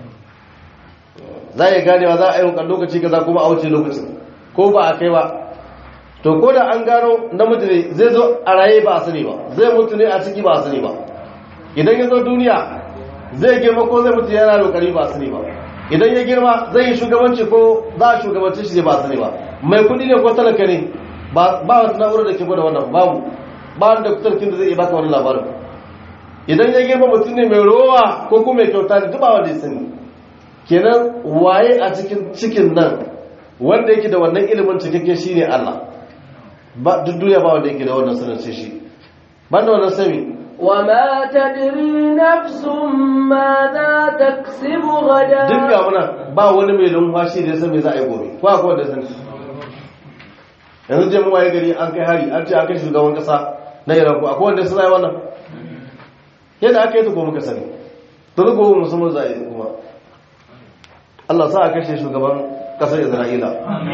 za a iya ganewa za a yi wukan lokaci kaza kuma a wuce lokacin ko ba a kai ba to ko da an gano namiji ne zai zo a raye ba a sani ba zai mutu ne a ciki ba a sani ba idan ya zo duniya zai girma ko zai mutu yana lokari ba a sani ba idan ya girma zai yi shugabanci ko za a shugabanci shi ne ba a sani ba mai kudi ne ko talaka ne ba wata na'urar da ke gwada wannan babu ba wanda kutarkin da zai iya baka wani labarin idan ya girma mutum ne mai rowa ko kuma mai kyauta ne duk ba wanda ya sani kenan waye a cikin cikin nan wanda yake da wannan ilimin cikakke shine Allah ba duk duniya ba wanda yake da wannan sanin sai shi banda wannan sami وما تدري نفس ماذا تكسب غدا duk ga muna ba wani mai lumfashi da ya san me za a yi gobe ko akwai wanda ya sani yanzu je mu waye gari an kai hari an ce an kai shugaban kasa na Iran ko akwai wanda ya sani wannan yadda aka yi ta ko muka sani to duk gobe musamman za a yi kuma Allah sa a kashe shugaban kasar Isra'ila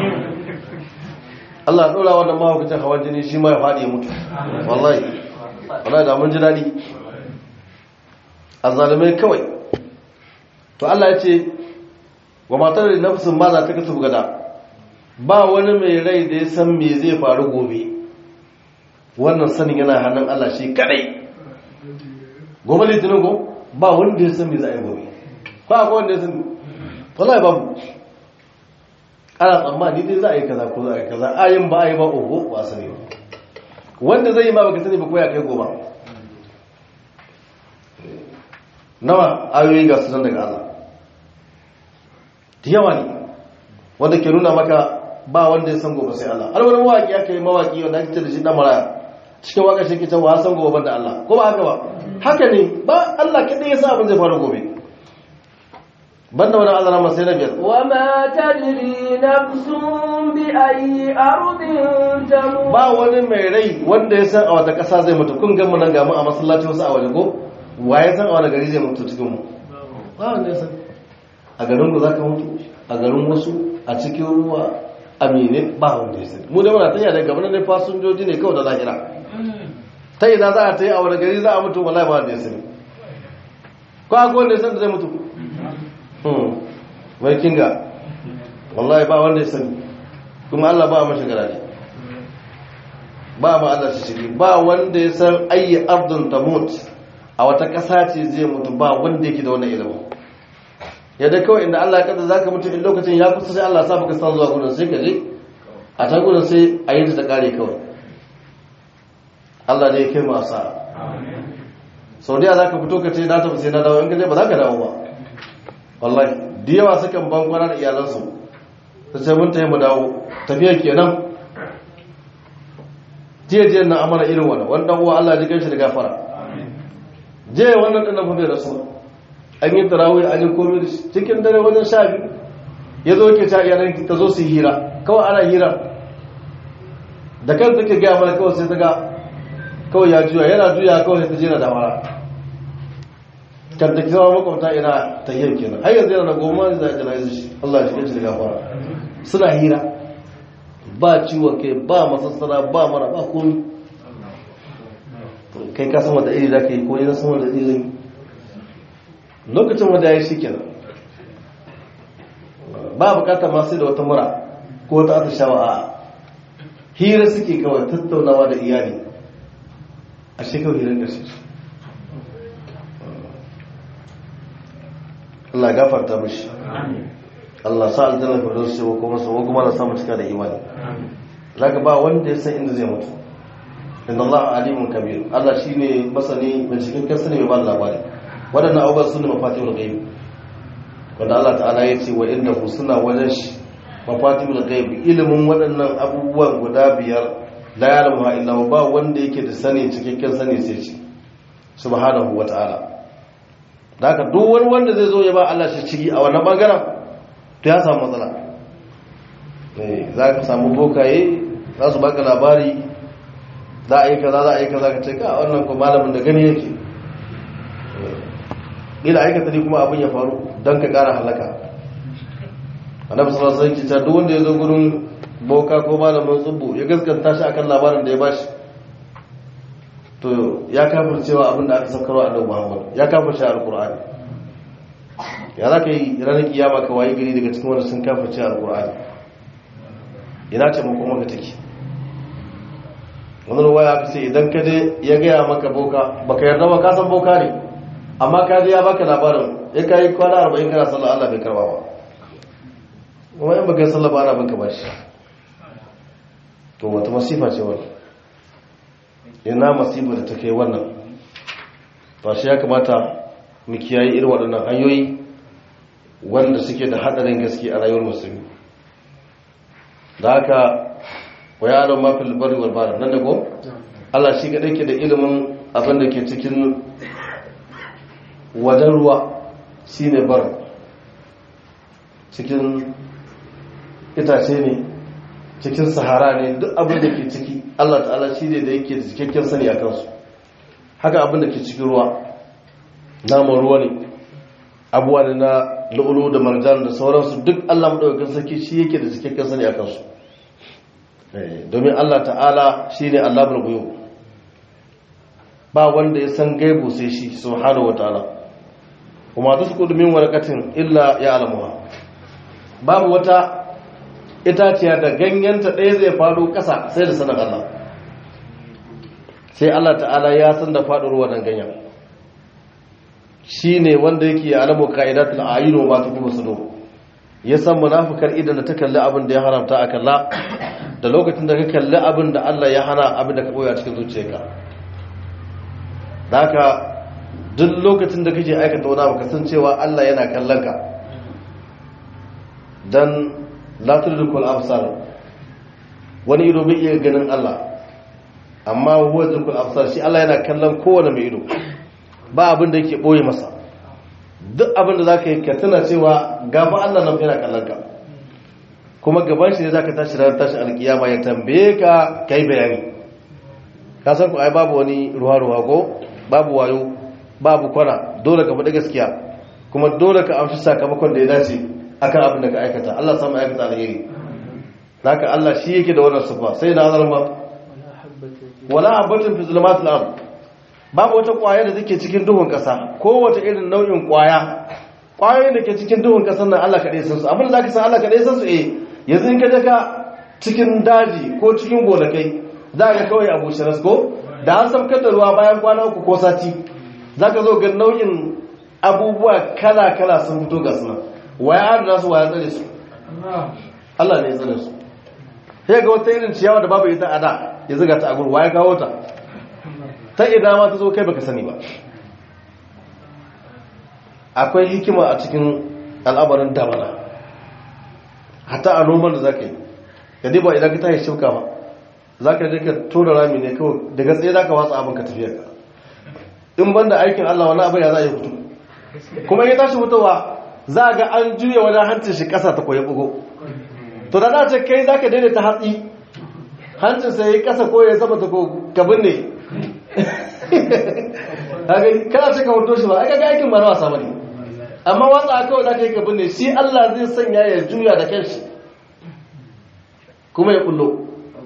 Allah ya dora wannan mahaukacin hawan jini shi ma ya faɗi ya mutu wallahi wallahi da mun ji daɗi azzalumai kawai to Allah ya ce wa matar da nafsin ma za ta kasu gada ba wani mai rai da ya san me zai faru gobe wannan sanin yana hannun Allah shi kadai gobe litinin go ba wanda ya san me za a yi gobe ba akwai wanda ya san wallahi babu ana tsammani dai za a yi kaza ko za a yi kaza ayin ba a yi ba oho ba sani ba wanda zai yi ma baka sani ba ko ya kai goma nawa ayoyi ga sunan daga Allah da yawa ne wanda ke nuna maka ba wanda ya san gobe sai Allah har wani mawaki aka yi mawaki wanda ake ce da shi dan maraya cikin waka shi ke cewa san gobe da Allah ko ba haka ba haka ne ba Allah kadai ya sa abin zai faru gobe banda wani Allah na sai na biyar وما تدري نفس بأي أرض تموت ba wani mai rai wanda ya san a wata ƙasa zai mutu kun gan mu nan ga mu a masallaci wasu a waje ko waye san a wani gari zai mutu cikin mu ba wanda ya san a garin ku zaka mutu a garin wasu a cikin ruwa a mene ba wanda ya san mu da muna tanya da gaban ne fasinjoji ne kawai da lahira ta ina za a ta yi a wani gari za a mutu wallahi ba wanda ya sani ko akwai wanda ya san da zai mutu mai kinga wallahi ba wanda ya sani kuma Allah ba mashi garaje ba ma Allah shi shiri ba wanda ya san ayi ardun tamut a wata ƙasa ce zai mutu ba wanda yake da wannan ilimin yadda kawai inda Allah ya kada zaka mutu in lokacin ya kusa sai Allah ya sa baka san zuwa gudun sai ka je a ta gudun sai a yi ta kare kawai Allah ne ya kai mu asara sau da za ka fito ka ce na tafi sai na dawo in ka je ba za ka dawo ba wallahi da yawa sukan ban kwana da iyalansu ta ce mun tayi mu dawo tafiyar kenan jiya jiya na amana irin wannan wanda uwa Allah ji ganshi da gafara je wannan din nan fa bai rasu an yi tarawih an yi komai da shi cikin dare wajen sha biyu ya zo ke ta iyalan ta zo su hira kawai ana hira da kan take gaya mana kawai sai ta ga kawai ya juya yana juya kawai sai ta jera da mara kan da kira makwabta ina ta yin kenan har yanzu yana da goma da zai jana'izu shi Allah ya shiga shi da gafara suna hira ba ciwon kai ba masassara ba mara ba komi kai ka sama da iri za ka yi ko yana sama da iri zai lokacin wanda ya yi shi kenan ba bukatar masu da wata mura ko wata atishawa a hira suke kawai tattaunawa da iyali a shekau hirar ƙarshe Allah ya gafarta mishi Allah sa aljanna firdaus ce kuma su kuma na samu cika da imani zaka ba wanda ya san inda zai mutu inna Allah alimun kabir Allah shine masani mai cikakken sani mai ba labari wadannan abubuwan sune mafatihul ghaib wanda Allah ta'ala ya ce wa innahu suna wajen shi mafatihul ghaib ilimin waɗannan abubuwan guda biyar la ya'lamu illa ba wanda yake da sani cikakken sani sai shi subhanahu wa ta'ala da haka duk wani wanda zai zo ya ba Allah shi ciki a wannan bangaren to ya samu matsala za ka samu bokaye za su baka labari za a yi kaza za a yi kaza ka ce ka wannan ko malamin da gani yake ila aikata ne kuma abin ya faru don ka kara halaka annabi sallallahu alaihi wasallam duk wanda ya zo gurin boka ko malamin tsubbu ya gaskanta shi akan labarin da ya bashi to ya kafir cewa abin da aka saukarwa annabi Muhammad ya kafir shi alqur'ani ya za ka yi ranar kiyama ka wayi gari daga cikin wanda sun kafir cewa alqur'ani ina ce mu kuma ka take wani ruwa ya fi idan ka je ya gaya maka boka baka yarda ba ka san boka ne amma ka je ya baka labarin ya kai kwana arba'in kana sallah Allah bai karba ba kuma in baka sallah ba ana banka ba shi to wata masifa ce wannan ina masifa da ta kai wannan ba shi ya kamata mu kiyaye irin waɗannan hanyoyi wanda suke da haɗarin gaske a rayuwar musulmi da haka wa yaron mafi bari wal bari nan da ko Allah shi kaɗai ke da ilimin abin da ke cikin wajen ruwa shi ne bar cikin itace ne cikin sahara ne duk abin da ke ciki Allah ta'ala shi ne da yake da cikakken sani a kansu haka abin da ke cikin ruwa naman ruwa ne abuwa ne na lu'ulu da marjan da sauransu duk Allah maɗaukakin sarki shi yake da cikakken sani a kansu domin Allah ta'ala shi ne Allah bulbuyo ba wanda ya san gaibu sai shi subhanahu wa ta'ala kuma ta su kudumin warakatin illa ya alamuwa babu wata itaciya da ganyenta ɗaya zai faɗo ƙasa sai da sanar Allah sai Allah ta'ala ya san da faɗuwar wannan ganyen shi ne wanda yake alamu ka'idatul ayyuno ba ta kuma su ya san munafukar idan da ta kalli abin da ya haramta a kalla da lokacin da ka kalli abin da Allah ya hana abin da ka ɓoya cikin zuciyarka da haka duk lokacin da kake aikata wani abu kasancewa Allah yana kallon ka dan la tudrikul absar wani ido bai iya ganin Allah amma huwa tudrikul absar shi Allah yana kallon kowane mai ido ba abin da yake boye masa duk abin da zaka yi ka tuna cewa gaban Allah nan yana kallon ka kuma gaban shi ne zaka tashi ranar tashi alkiyama ya tambaye ka kai bayani ka san ku ai babu wani ruwa ruwa ko babu wayo babu kwana dole ka faɗi gaskiya kuma dole ka amshi sakamakon da ya dace akan abin da ka aikata Allah samu aikata alheri haka Allah shi yake da wannan sifa sai na azalma wala habatin fi zulumatil ard babu wata kwaya da take cikin duhun kasa ko wata irin nau'in kwaya kwayoyin da ke cikin duhun kasan nan Allah kadai san su abin da zaka san Allah kadai san su eh yanzu in ka je ka cikin daji ko cikin gonakai za ka kawai abu shiras ko da an samkar da ruwa bayan kwana uku ko sati za ka zo ga nau'in abubuwa kala-kala sun fito ga suna waya adana su waya tsare su Allah ne tsare su sai ga wata irin ciyawa da babu ita a da ya ziga ta agur waya kawo ta ta ida ma ta zo kai baka sani ba akwai hikima a cikin al'amarin damana hatta a noman da za ka yi ka ba idan ka tashi shuka ba za ka je ka tura rami ne kawai daga tsaye za ka watsa abin ka tafiya ka in ban da aikin Allah wani abin ya za a yi fito kuma ya tashi fitowa za ga an juya wani hancin shi ƙasa ta koyi bugo to da za ce kai za ka daidaita hatsi hancin sai ya ƙasa ko ya sama ta ko gabin ne kana ce ka hoto shi ba aka ga aikin mara wasa bane amma watsa kawai za ka yi gabin ne shi Allah zai sanya ya juya da kanshi kuma ya kullo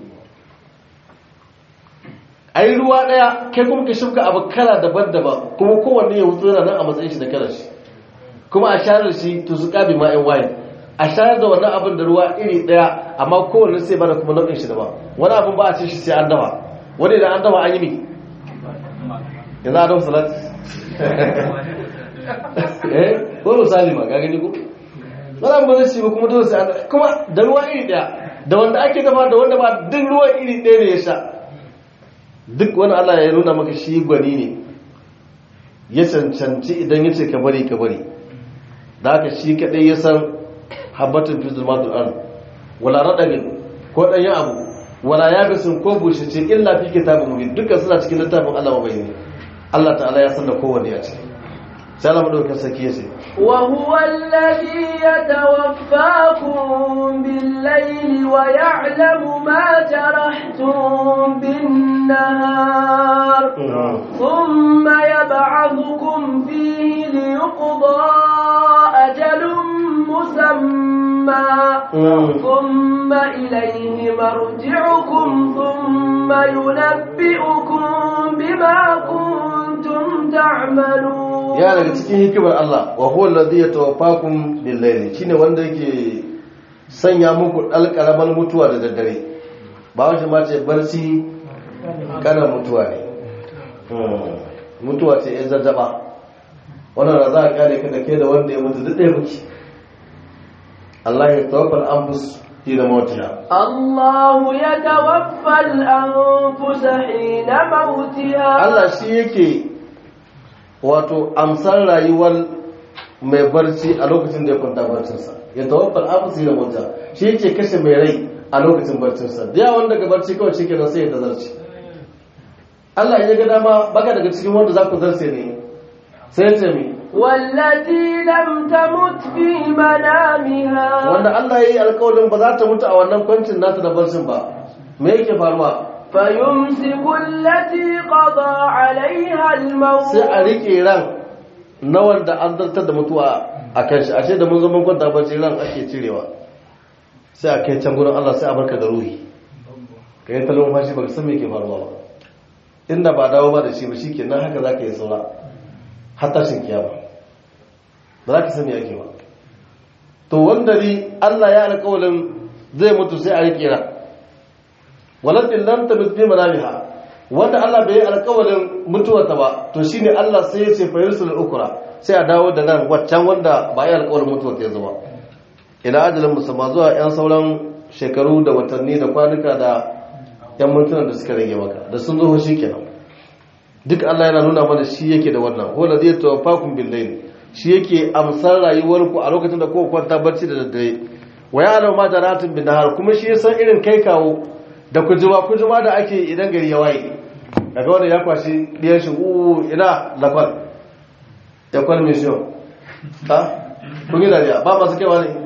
a yi ruwa ɗaya kai kuma ka shimka abu kala daban-daban kuma kowanne ya wuto yana nan a matsayin shi da kalar shi kuma a shayar da shi to su ƙabi ma'in waye a shayar da wannan abin da ruwa iri ɗaya amma kowanne sai bada kuma nau'in shi daban wani abin ba a ce shi sai an dafa wani idan an dafa an yi mi yanzu a dafa salat eh ko misali ma ga gani ko wannan ba zai ci ba kuma dole sai kuma da ruwa iri daya da wanda ake dafa da wanda ba duk ruwa iri daya ne ya sha duk wani Allah ya nuna maka shi gwani ne ya cancanci idan ya ce ka bari ka bari da haka shi kadai ya san habbatin fi zulmatul ard wala radabin ko ɗanyen abu wala yabisin ko bushice illa fi kitabin mubin dukkan suna cikin littafin Allah mabayani Allah ta'ala ya san da kowanne a ciki sai Allah madaukakin sarki ya ce وهو الذي يتوفاكم بالليل ويعلم ما جرحتم بالنهار ثم يبعثكم فيه ليقضى أجل مسمى ثم إليه مرجعكم ثم ينبئكم بما كنتم تعملون ya daga cikin hikimar Allah wa huwa alladhi yatawaffakum bil layli shine wanda yake sanya muku alƙaraman mutuwa da daddare ba wajen ma ce barci kana mutuwa ne mutuwa ce ya zazzaba wannan da za a kare ka da ke da wanda ya mutu duk ɗaya muke Allah ya tawaffal anfus fi da mawtiha الله يتوفى الأنفس حين موتها Allah shi yake wato amsar rayuwar mai barci a lokacin da ya kwanta barcinsa ya tawaffal anfus da mawtiha shi yake kashe mai rai a lokacin barcinsa da yawan daga barci kawai shi kenan sai ya tazarci Allah ya ga dama baka daga cikin wanda za ku zarce ne sai ya ce mi والتي لم تمت في منامها wanda Allah ya yi alkawarin ba za ta mutu a wannan kwancin nata da barcin ba me yake faruwa فيمسك التي قضى عليها الموت sai a riƙe ran na wanda an zartar da mutuwa a kan shi ashe da mun zo mun kwanta barci ran ake cirewa sai a kai can gurin Allah sai a barka da ruhi ka yi talon fashi ba ka san me ke faruwa ba inda ba dawo ba da shi ba shi ke nan haka za ka yi saura har tashin kiyama ba za ka sani ake ba to wanda ni Allah ya alƙawalin zai mutu sai a riƙe ran walatin lam tabit bi manamiha wanda Allah bai yi alƙawalin mutuwarta ba to shine Allah sai ya ce fa yursul ukra sai a dawo da nan waccan wanda ba yi alƙawalin mutuwarta ya zama ila ajalin musamma zuwa yan sauran shekaru da watanni da kwanuka da yan mintunan da suka rage maka da sun zo shi kenan duk Allah yana nuna mana shi yake da wannan wala zai tawaffakum bil layl shi yake amsar rayuwarku a lokacin da kowa kwanta barci da daddare wa ya alama ma jaratin bin nahar kuma shi ya san irin kai kawo da kujuma kujuma da ake idan gari ya waye daga wanda ya kwashi ɗiyan shi uwu ina lafal ya kwal mission ha kun yi dariya ba masu kewa ne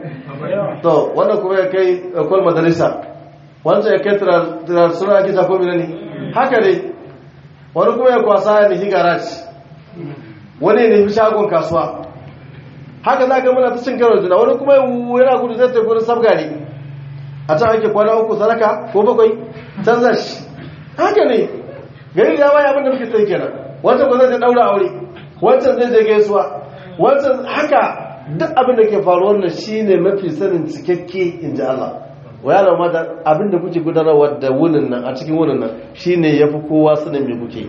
to wannan kuma ya kai kwal madarisa wancan ya kai turar suna ake ta komi ne haka ne wani kuma ya kwasa ya nufi garaji wani ya nufi shagon kasuwa haka za ka muna ta cin karo juna wani kuma yana gudu zai ta gudun sabga ne a can ake kwana uku sadaka ko bakwai canza shi haka ne gari da yawa abin da muke sai kenan wancan ba zai je daura aure wancan zai je gaisuwa wancan haka duk abin da ke faruwar nan shine mafi sanin cikakke in ji Allah wa yana ma da abin da kuke gudanarwa da wunin nan a cikin wunin nan shine yafi kowa sanin me kuke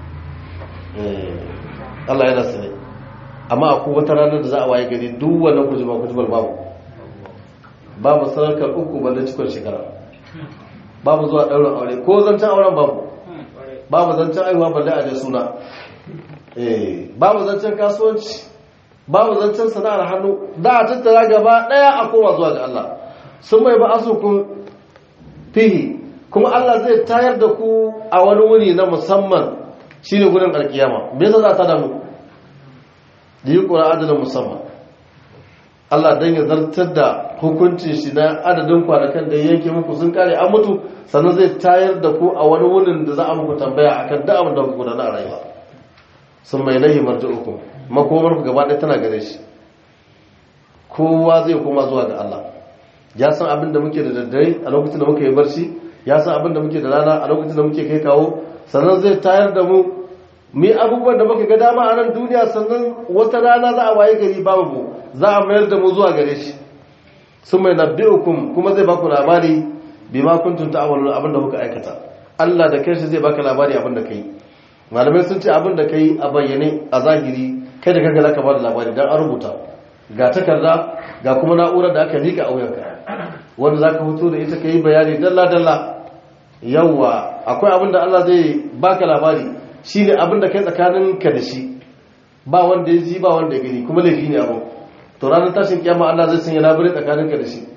Allah yana sani amma akwai wata ranar da za a waye gari duk wannan kujima kujibar babu babu sarakar uku balle cikon shekara babu zuwa ɗaurin aure ko zancen auren babu babu zancen aiwa balle a suna babu zancen kasuwanci babu zancen sana'ar hannu da a tattara gaba ɗaya a koma zuwa ga Allah sun mai ba asukun fihi kuma Allah zai tayar da ku a wani wuri na musamman shine gurin alkiyama me yasa za ta damu da yi ƙura adadin musamman Allah don ya zartar da hukuncin shi na adadin kwanakan da yanke muku sun kare an mutu sannan zai tayar da ku a wani wurin da za a muku tambaya akan da abin da kuka gudana a rayuwa sun mai lahi marji uku makomar ku gaba ɗaya tana gare shi kowa zai koma zuwa ga Allah ya san abin da muke da daddare a lokacin da muke yi barci ya san abin da muke da rana a lokacin da muke kai kawo sannan zai tayar da mu mi abubuwan da muka ga dama a nan duniya sannan wata rana za a waye gari babu mu za a mayar da mu zuwa gare shi sun mai nabbi'ukum kuma zai baku labari bi ma kuntum ta'malun abin da kuka aikata Allah da kanshi zai baka labari abin da kai malamai sun ce abin da kai a bayyane a zahiri kai da kanka zaka ba da labari dan an rubuta ga takarda ga kuma na'urar da aka mika a wuyanka wanda zaka fito da ita kai bayani dalla dalla yawa akwai abin da Allah zai baka labari shine abin da kai tsakaninka da shi ba wanda ya ji ba wanda ya gani kuma laifi ne abin to ranar tashin kiyama Allah zai sanya labarai tsakaninka da shi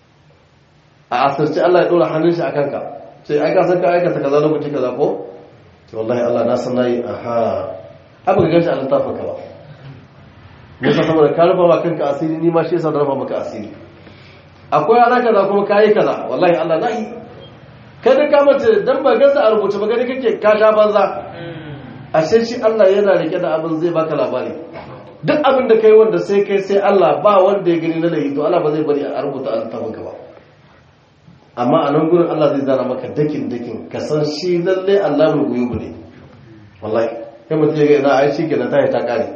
a asirce Allah ya dora hannun shi a kanka sai ai ka san ka aikata kaza lokaci kaza ko to wallahi Allah na san nayi aha abu ga gashi a littafin ka ba me yasa saboda ka rufa ma kanka asiri ni ma shi yasa da rufa maka asiri akwai ana kaza kuma kai kaza wallahi Allah nayi kada ka mace dan ba gansa a rubuce ba gani kake ka sha banza ashe shi Allah yana rike da abin zai baka labari duk abin da kai wanda sai kai sai Allah ba wanda ya gani na laifi to Allah ba zai bari a rubuta a littafin ka ba amma a nan gurin Allah zai zana maka dakin dakin ka san shi lalle Allah mai guyubu ne wallahi kai mutum ya ga ina ai shi kenan ta yi ta kare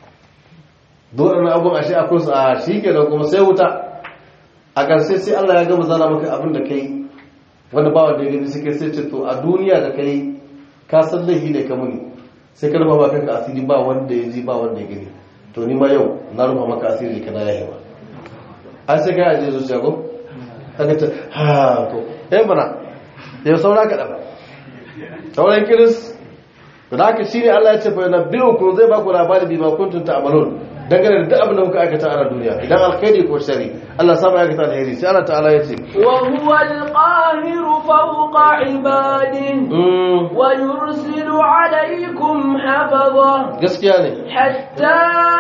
dole na abun ashe akwai su a shi kenan kuma sai wuta a ƙarshe sai Allah ya gama zana maka abin da kai wanda ba wanda ya gani sai kai sai ce to a duniya da kai ka san laifi ne ka muni sai ka rufa maka kanka asiri ba wanda ya ji ba wanda ya gani to ni ma yau na rufa maka asiri kana yayi ba an sai kai aje zuciya ko kaga ta ha to eh bana yau saura ka daba sauran kiris da haka shine Allah ya ce fa nabbiukum zai ba ku labari bi ma kuntum ta'malun dangane da duk abin da kuka aikata a duniya idan alkhairi ko shari Allah saba aikata alheri sai Allah ta'ala ya ce wa huwa al-qahiru fawqa ibadihi wa yursilu alaykum hafaza gaskiya ne حتى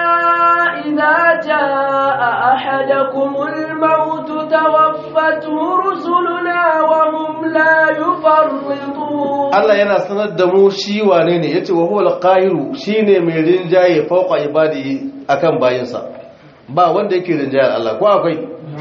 إذا جاء أحدكم الموت توفته رسلنا وهم لا يفرطون Allah yana sanar da mu shi wane ne yace wa huwa al-qahiru shine mai rinjaye fawqa ibadihi akan bayinsa ba wanda yake rinjaye Allah ko akwai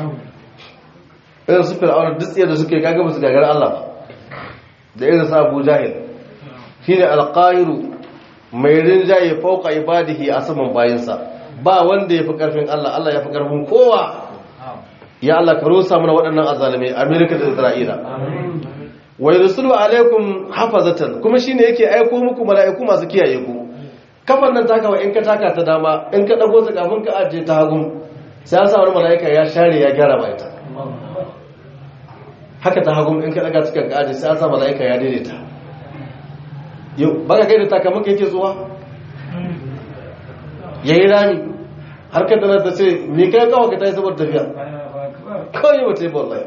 irin su fir'auna duk tsaye da suke kaga musu gagar Allah ba da irin sa Abu Jahil shine al-qahiru mai rinjaye fauka ibadihi a saman bayinsa ba wanda ya fi karfin Allah Allah ya fi karfin kowa ya Allah ka rusa mana waɗannan azalimai Amerika da Isra'ila wa yursulu alaikum hafazatan kuma shine yake aiko muku mala'iku masu kiyaye ku kafan nan takawa in ka taka ta dama in ka dago ta kafin ka ajiye ta hagun sai an sa wani mala'ika ya share ya gyara ba ita haka ta hagun in ka daga cikin ka ajiye sai an sa mala'ika ya daidaita yau baka kai da takamaka yake zuwa ya yi rami har ka tana ta ce me kai kawo ka ta yi saboda tafiya kawai wata yi wallahi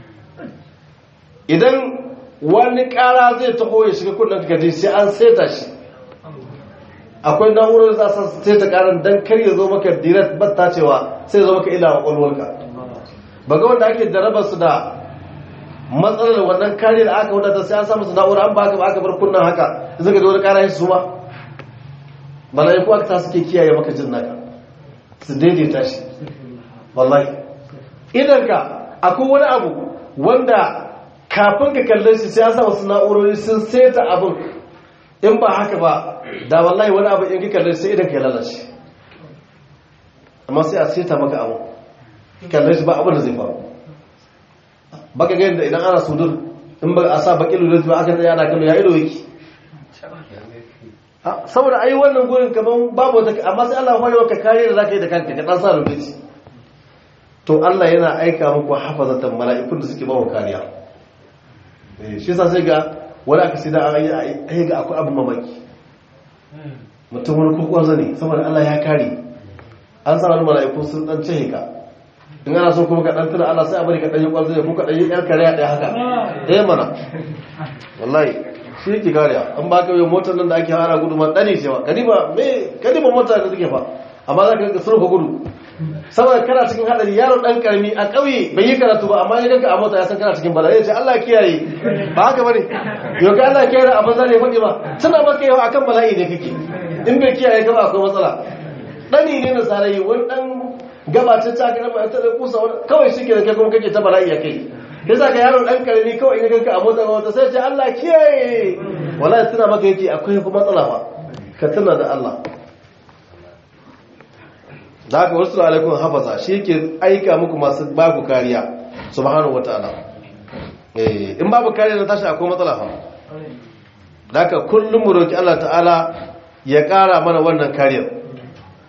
idan wani kara zai taho ya shiga kudin ka ji sai an seta shi akwai na'urar za su seta karan don kar ya zo maka direct batta cewa sai ya zo maka ila kwakwalwarka ba ga wanda ake jarabar su da matsalar wannan kariyar aka wadata sai an samu su na'ura an ba ka ba aka bar kunnan haka zaka da wani kara shi su ma mala'iku aka ta suke kiyaye maka jin naka su daidaita shi wallahi idan ka akwai wani abu wanda kafin ka kalle shi sai an samu su na'urori sun seta abin in ba haka ba da wallahi wani abu in ka kalle sai idan ka lalace amma sai a seta maka abu kalle shi ba abin da zai faru baka ga yadda idan ana sudur in ba a sa baki lulus ba aka tsaye ana kallo ya ido yake saboda ai wannan gurin kaman babu wata amma sai Allah ya maka kare da zaka yi da kanka ka dan sa rubuci to Allah yana aika muku hafazatan mala'ikun da suke bawa kariya eh shi yasa sai ga wani aka sai da an yi ga akwai abin mamaki mutum wani kokon zane saboda Allah ya kare an sa wani mala'iku sun dan cehe ka in ana so kuma ka dan tuna Allah sai a bari ka dan yi kwanzo ko ka dan yi yar kare ɗaya haka eh mana wallahi shi yake kariya an ba ka yi motar nan da ake hana gudu ma dani cewa kadiba me kadiba motar da take fa amma za ka ga surfa gudu saboda kana cikin hadari yaro dan karami a ƙauye bai yi karatu ba amma ya ganka a mota ya san kana cikin bala'i ya ce Allah kiyaye ba haka bane yau ka Allah kiyaye a banza ne faɗi ba tana maka yau akan bala'i ne kake in bai kiyaye ka ba akwai matsala dani ne na sarayi wani dan gabacin ta kana ba ta da kusa wani kawai shi ke da kai kuma kake ta bala'i ya kai ya sa ka yaro dan karami kawai in ganka a mota wata sai ce Allah kiyaye wallahi tana maka yake akwai kuma matsala fa ka tuna da Allah da haka wasu alaikun hafaza shi ke aika muku masu babu kariya subhanahu wataala eh in babu kariya na tashi akwai matsala fa da haka kullum mu roki Allah ta'ala ya kara mana wannan kariyar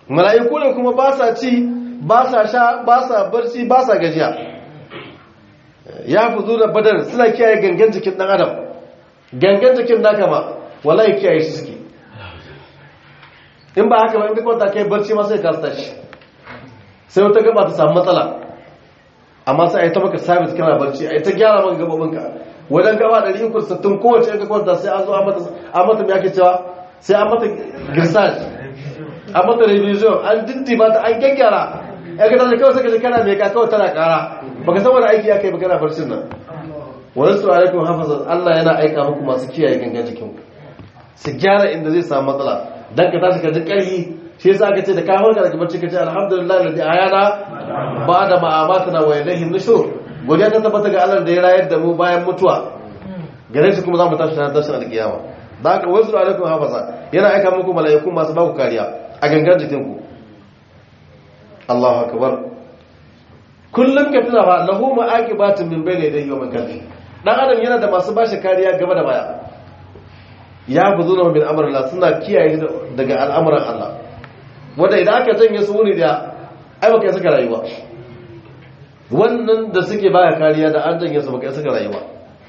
mala'iku ne kuma ba sa ci ba sa sha ba sa barci ba sa gajiya ya fi zuwa badar suna kiyaye gangan jikin ɗan adam gangan jikin naka ma wallahi kiyaye shi suke in ba haka ba in ka kwanta kai barci ma sai ka tashi sai wata gaba ta samu matsala amma sai a yi ta maka sabis kana barci a yi ta gyara maka gababinka wajen gaba da rikin kursattun kowace yanka kwanta sai an zo an mata mai ake cewa sai an mata girsaj an mata revision an diddiba ta an gyaggyara ya ka tashi kawai saka kana mai ka kawai tana kara baka san wani aiki ya kai baka na barcin nan wani su alaikum hafazan allah yana aika muku masu kiyaye gangan jikinku su gyara inda zai samu matsala dan ka tashi ka ji ƙarfi shi yasa aka ce da ka farka daga bacci ka ce alhamdulillah ladhi ayana ba da ma'amatana wa ilayhi nushur godiya ta tabbata ga Allah da ya rayar da mu bayan mutuwa gare shi kuma za mu tashi ranar tashin alkiyama da haka wasu alaikum hafaza yana aika muku mala'iku masu baku kariya a gangan jikinku Allahu akbar kullum ka tuna ba lahu ma'aqibatun min bayni yadayhi wa min khalfihi dan adam yana da masu bashi kariya gaba da baya ya buzuna min amrillah suna kiyaye daga al'amuran Allah wanda idan aka janye su wuri da ai baka saka rayuwa wannan da suke baya kariya da an janye su baka saka rayuwa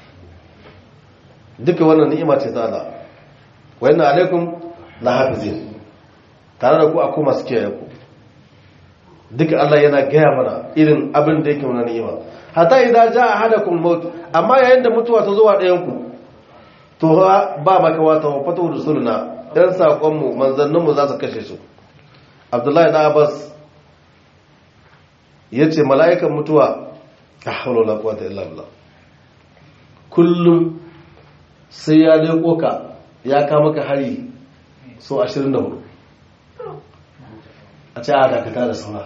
duka wannan ni'ima ce ta Allah wa inna alaikum la hafizin tare da ku akwai masu kiyaye ku duka Allah yana gaya mana irin abin da yake mana ni'ima hatta idan jaa ahadakum maut amma yayin da mutuwa ta zo wa ɗayan ku to ba maka wata wafatu rusuluna ɗan saƙonmu manzanninmu za su kashe su abdullahi na abbas ya ce mala'ikan mutuwa a haulola kwata illallah kullum sai ya leko ka ya kama ka hari so 24 a ce a dakata da sauna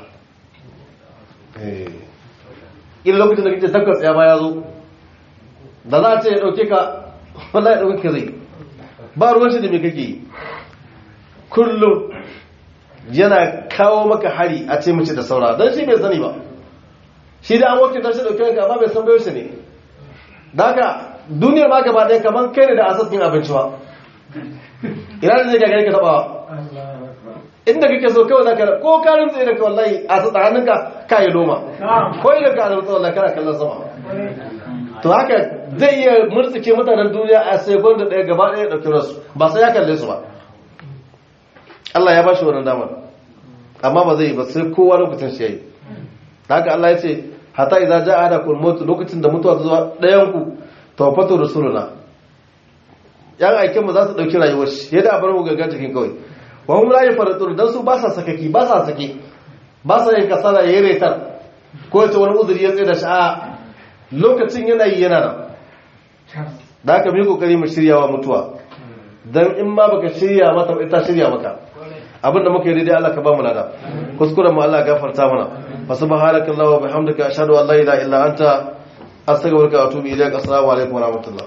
ina lokacin da kake takwas ya ba ya zo da za a ce ya ɗauke ka wallahi da kuka zai ba ruwan shi da me kake kullum yana kawo maka hari a ce mace da saura don shi bai sani ba shi da an wakilta shi dauke ka amma bai san bayo shi ne da haka duniyar ma gaba ɗaya kamar kai ne da asas yin abinci ba ina da zai gagare ka taɓawa inda kake so kawai za ka ko karin tsaye da ka wallahi a sa hannunka ka yi noma ko idan ka azurta wallahi kana kallon sama to haka zai iya murtsike mutanen duniya a sekund da ɗaya gaba ɗaya ɗauki rasu ba sai ya kalle su ba Allah ya ba shi wannan damar amma ba zai yi ba sai kowa lokacin shi yayi haka Allah ya ce hatta idza jaa ahadakum maut lokacin da mutuwa ta zo ɗayan ku tawfatu rasuluna yan aikin mu za su dauki rayuwar shi yadda a bar mu gaggar cikin kawai wa hum la yafaratun dan su ba sa sakaki ba sa sake ba sa yin kasala yayin retar ko ta wani uzuri ya tsaye da shi a lokacin yana yi yana nan da aka bi kokari mu shirya wa mutuwa dan in ma baka shirya mata ita shirya maka abinda muka yi daidai Allah ka ba mu lada kuskuren mu Allah gafarta mana fa subhanaka allahumma wa bihamdika ashhadu an la ilaha illa anta astaghfiruka wa atubu ilaik assalamu alaikum wa rahmatullah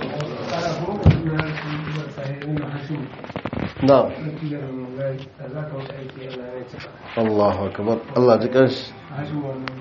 na'am Allahu akbar Allah ji kanshi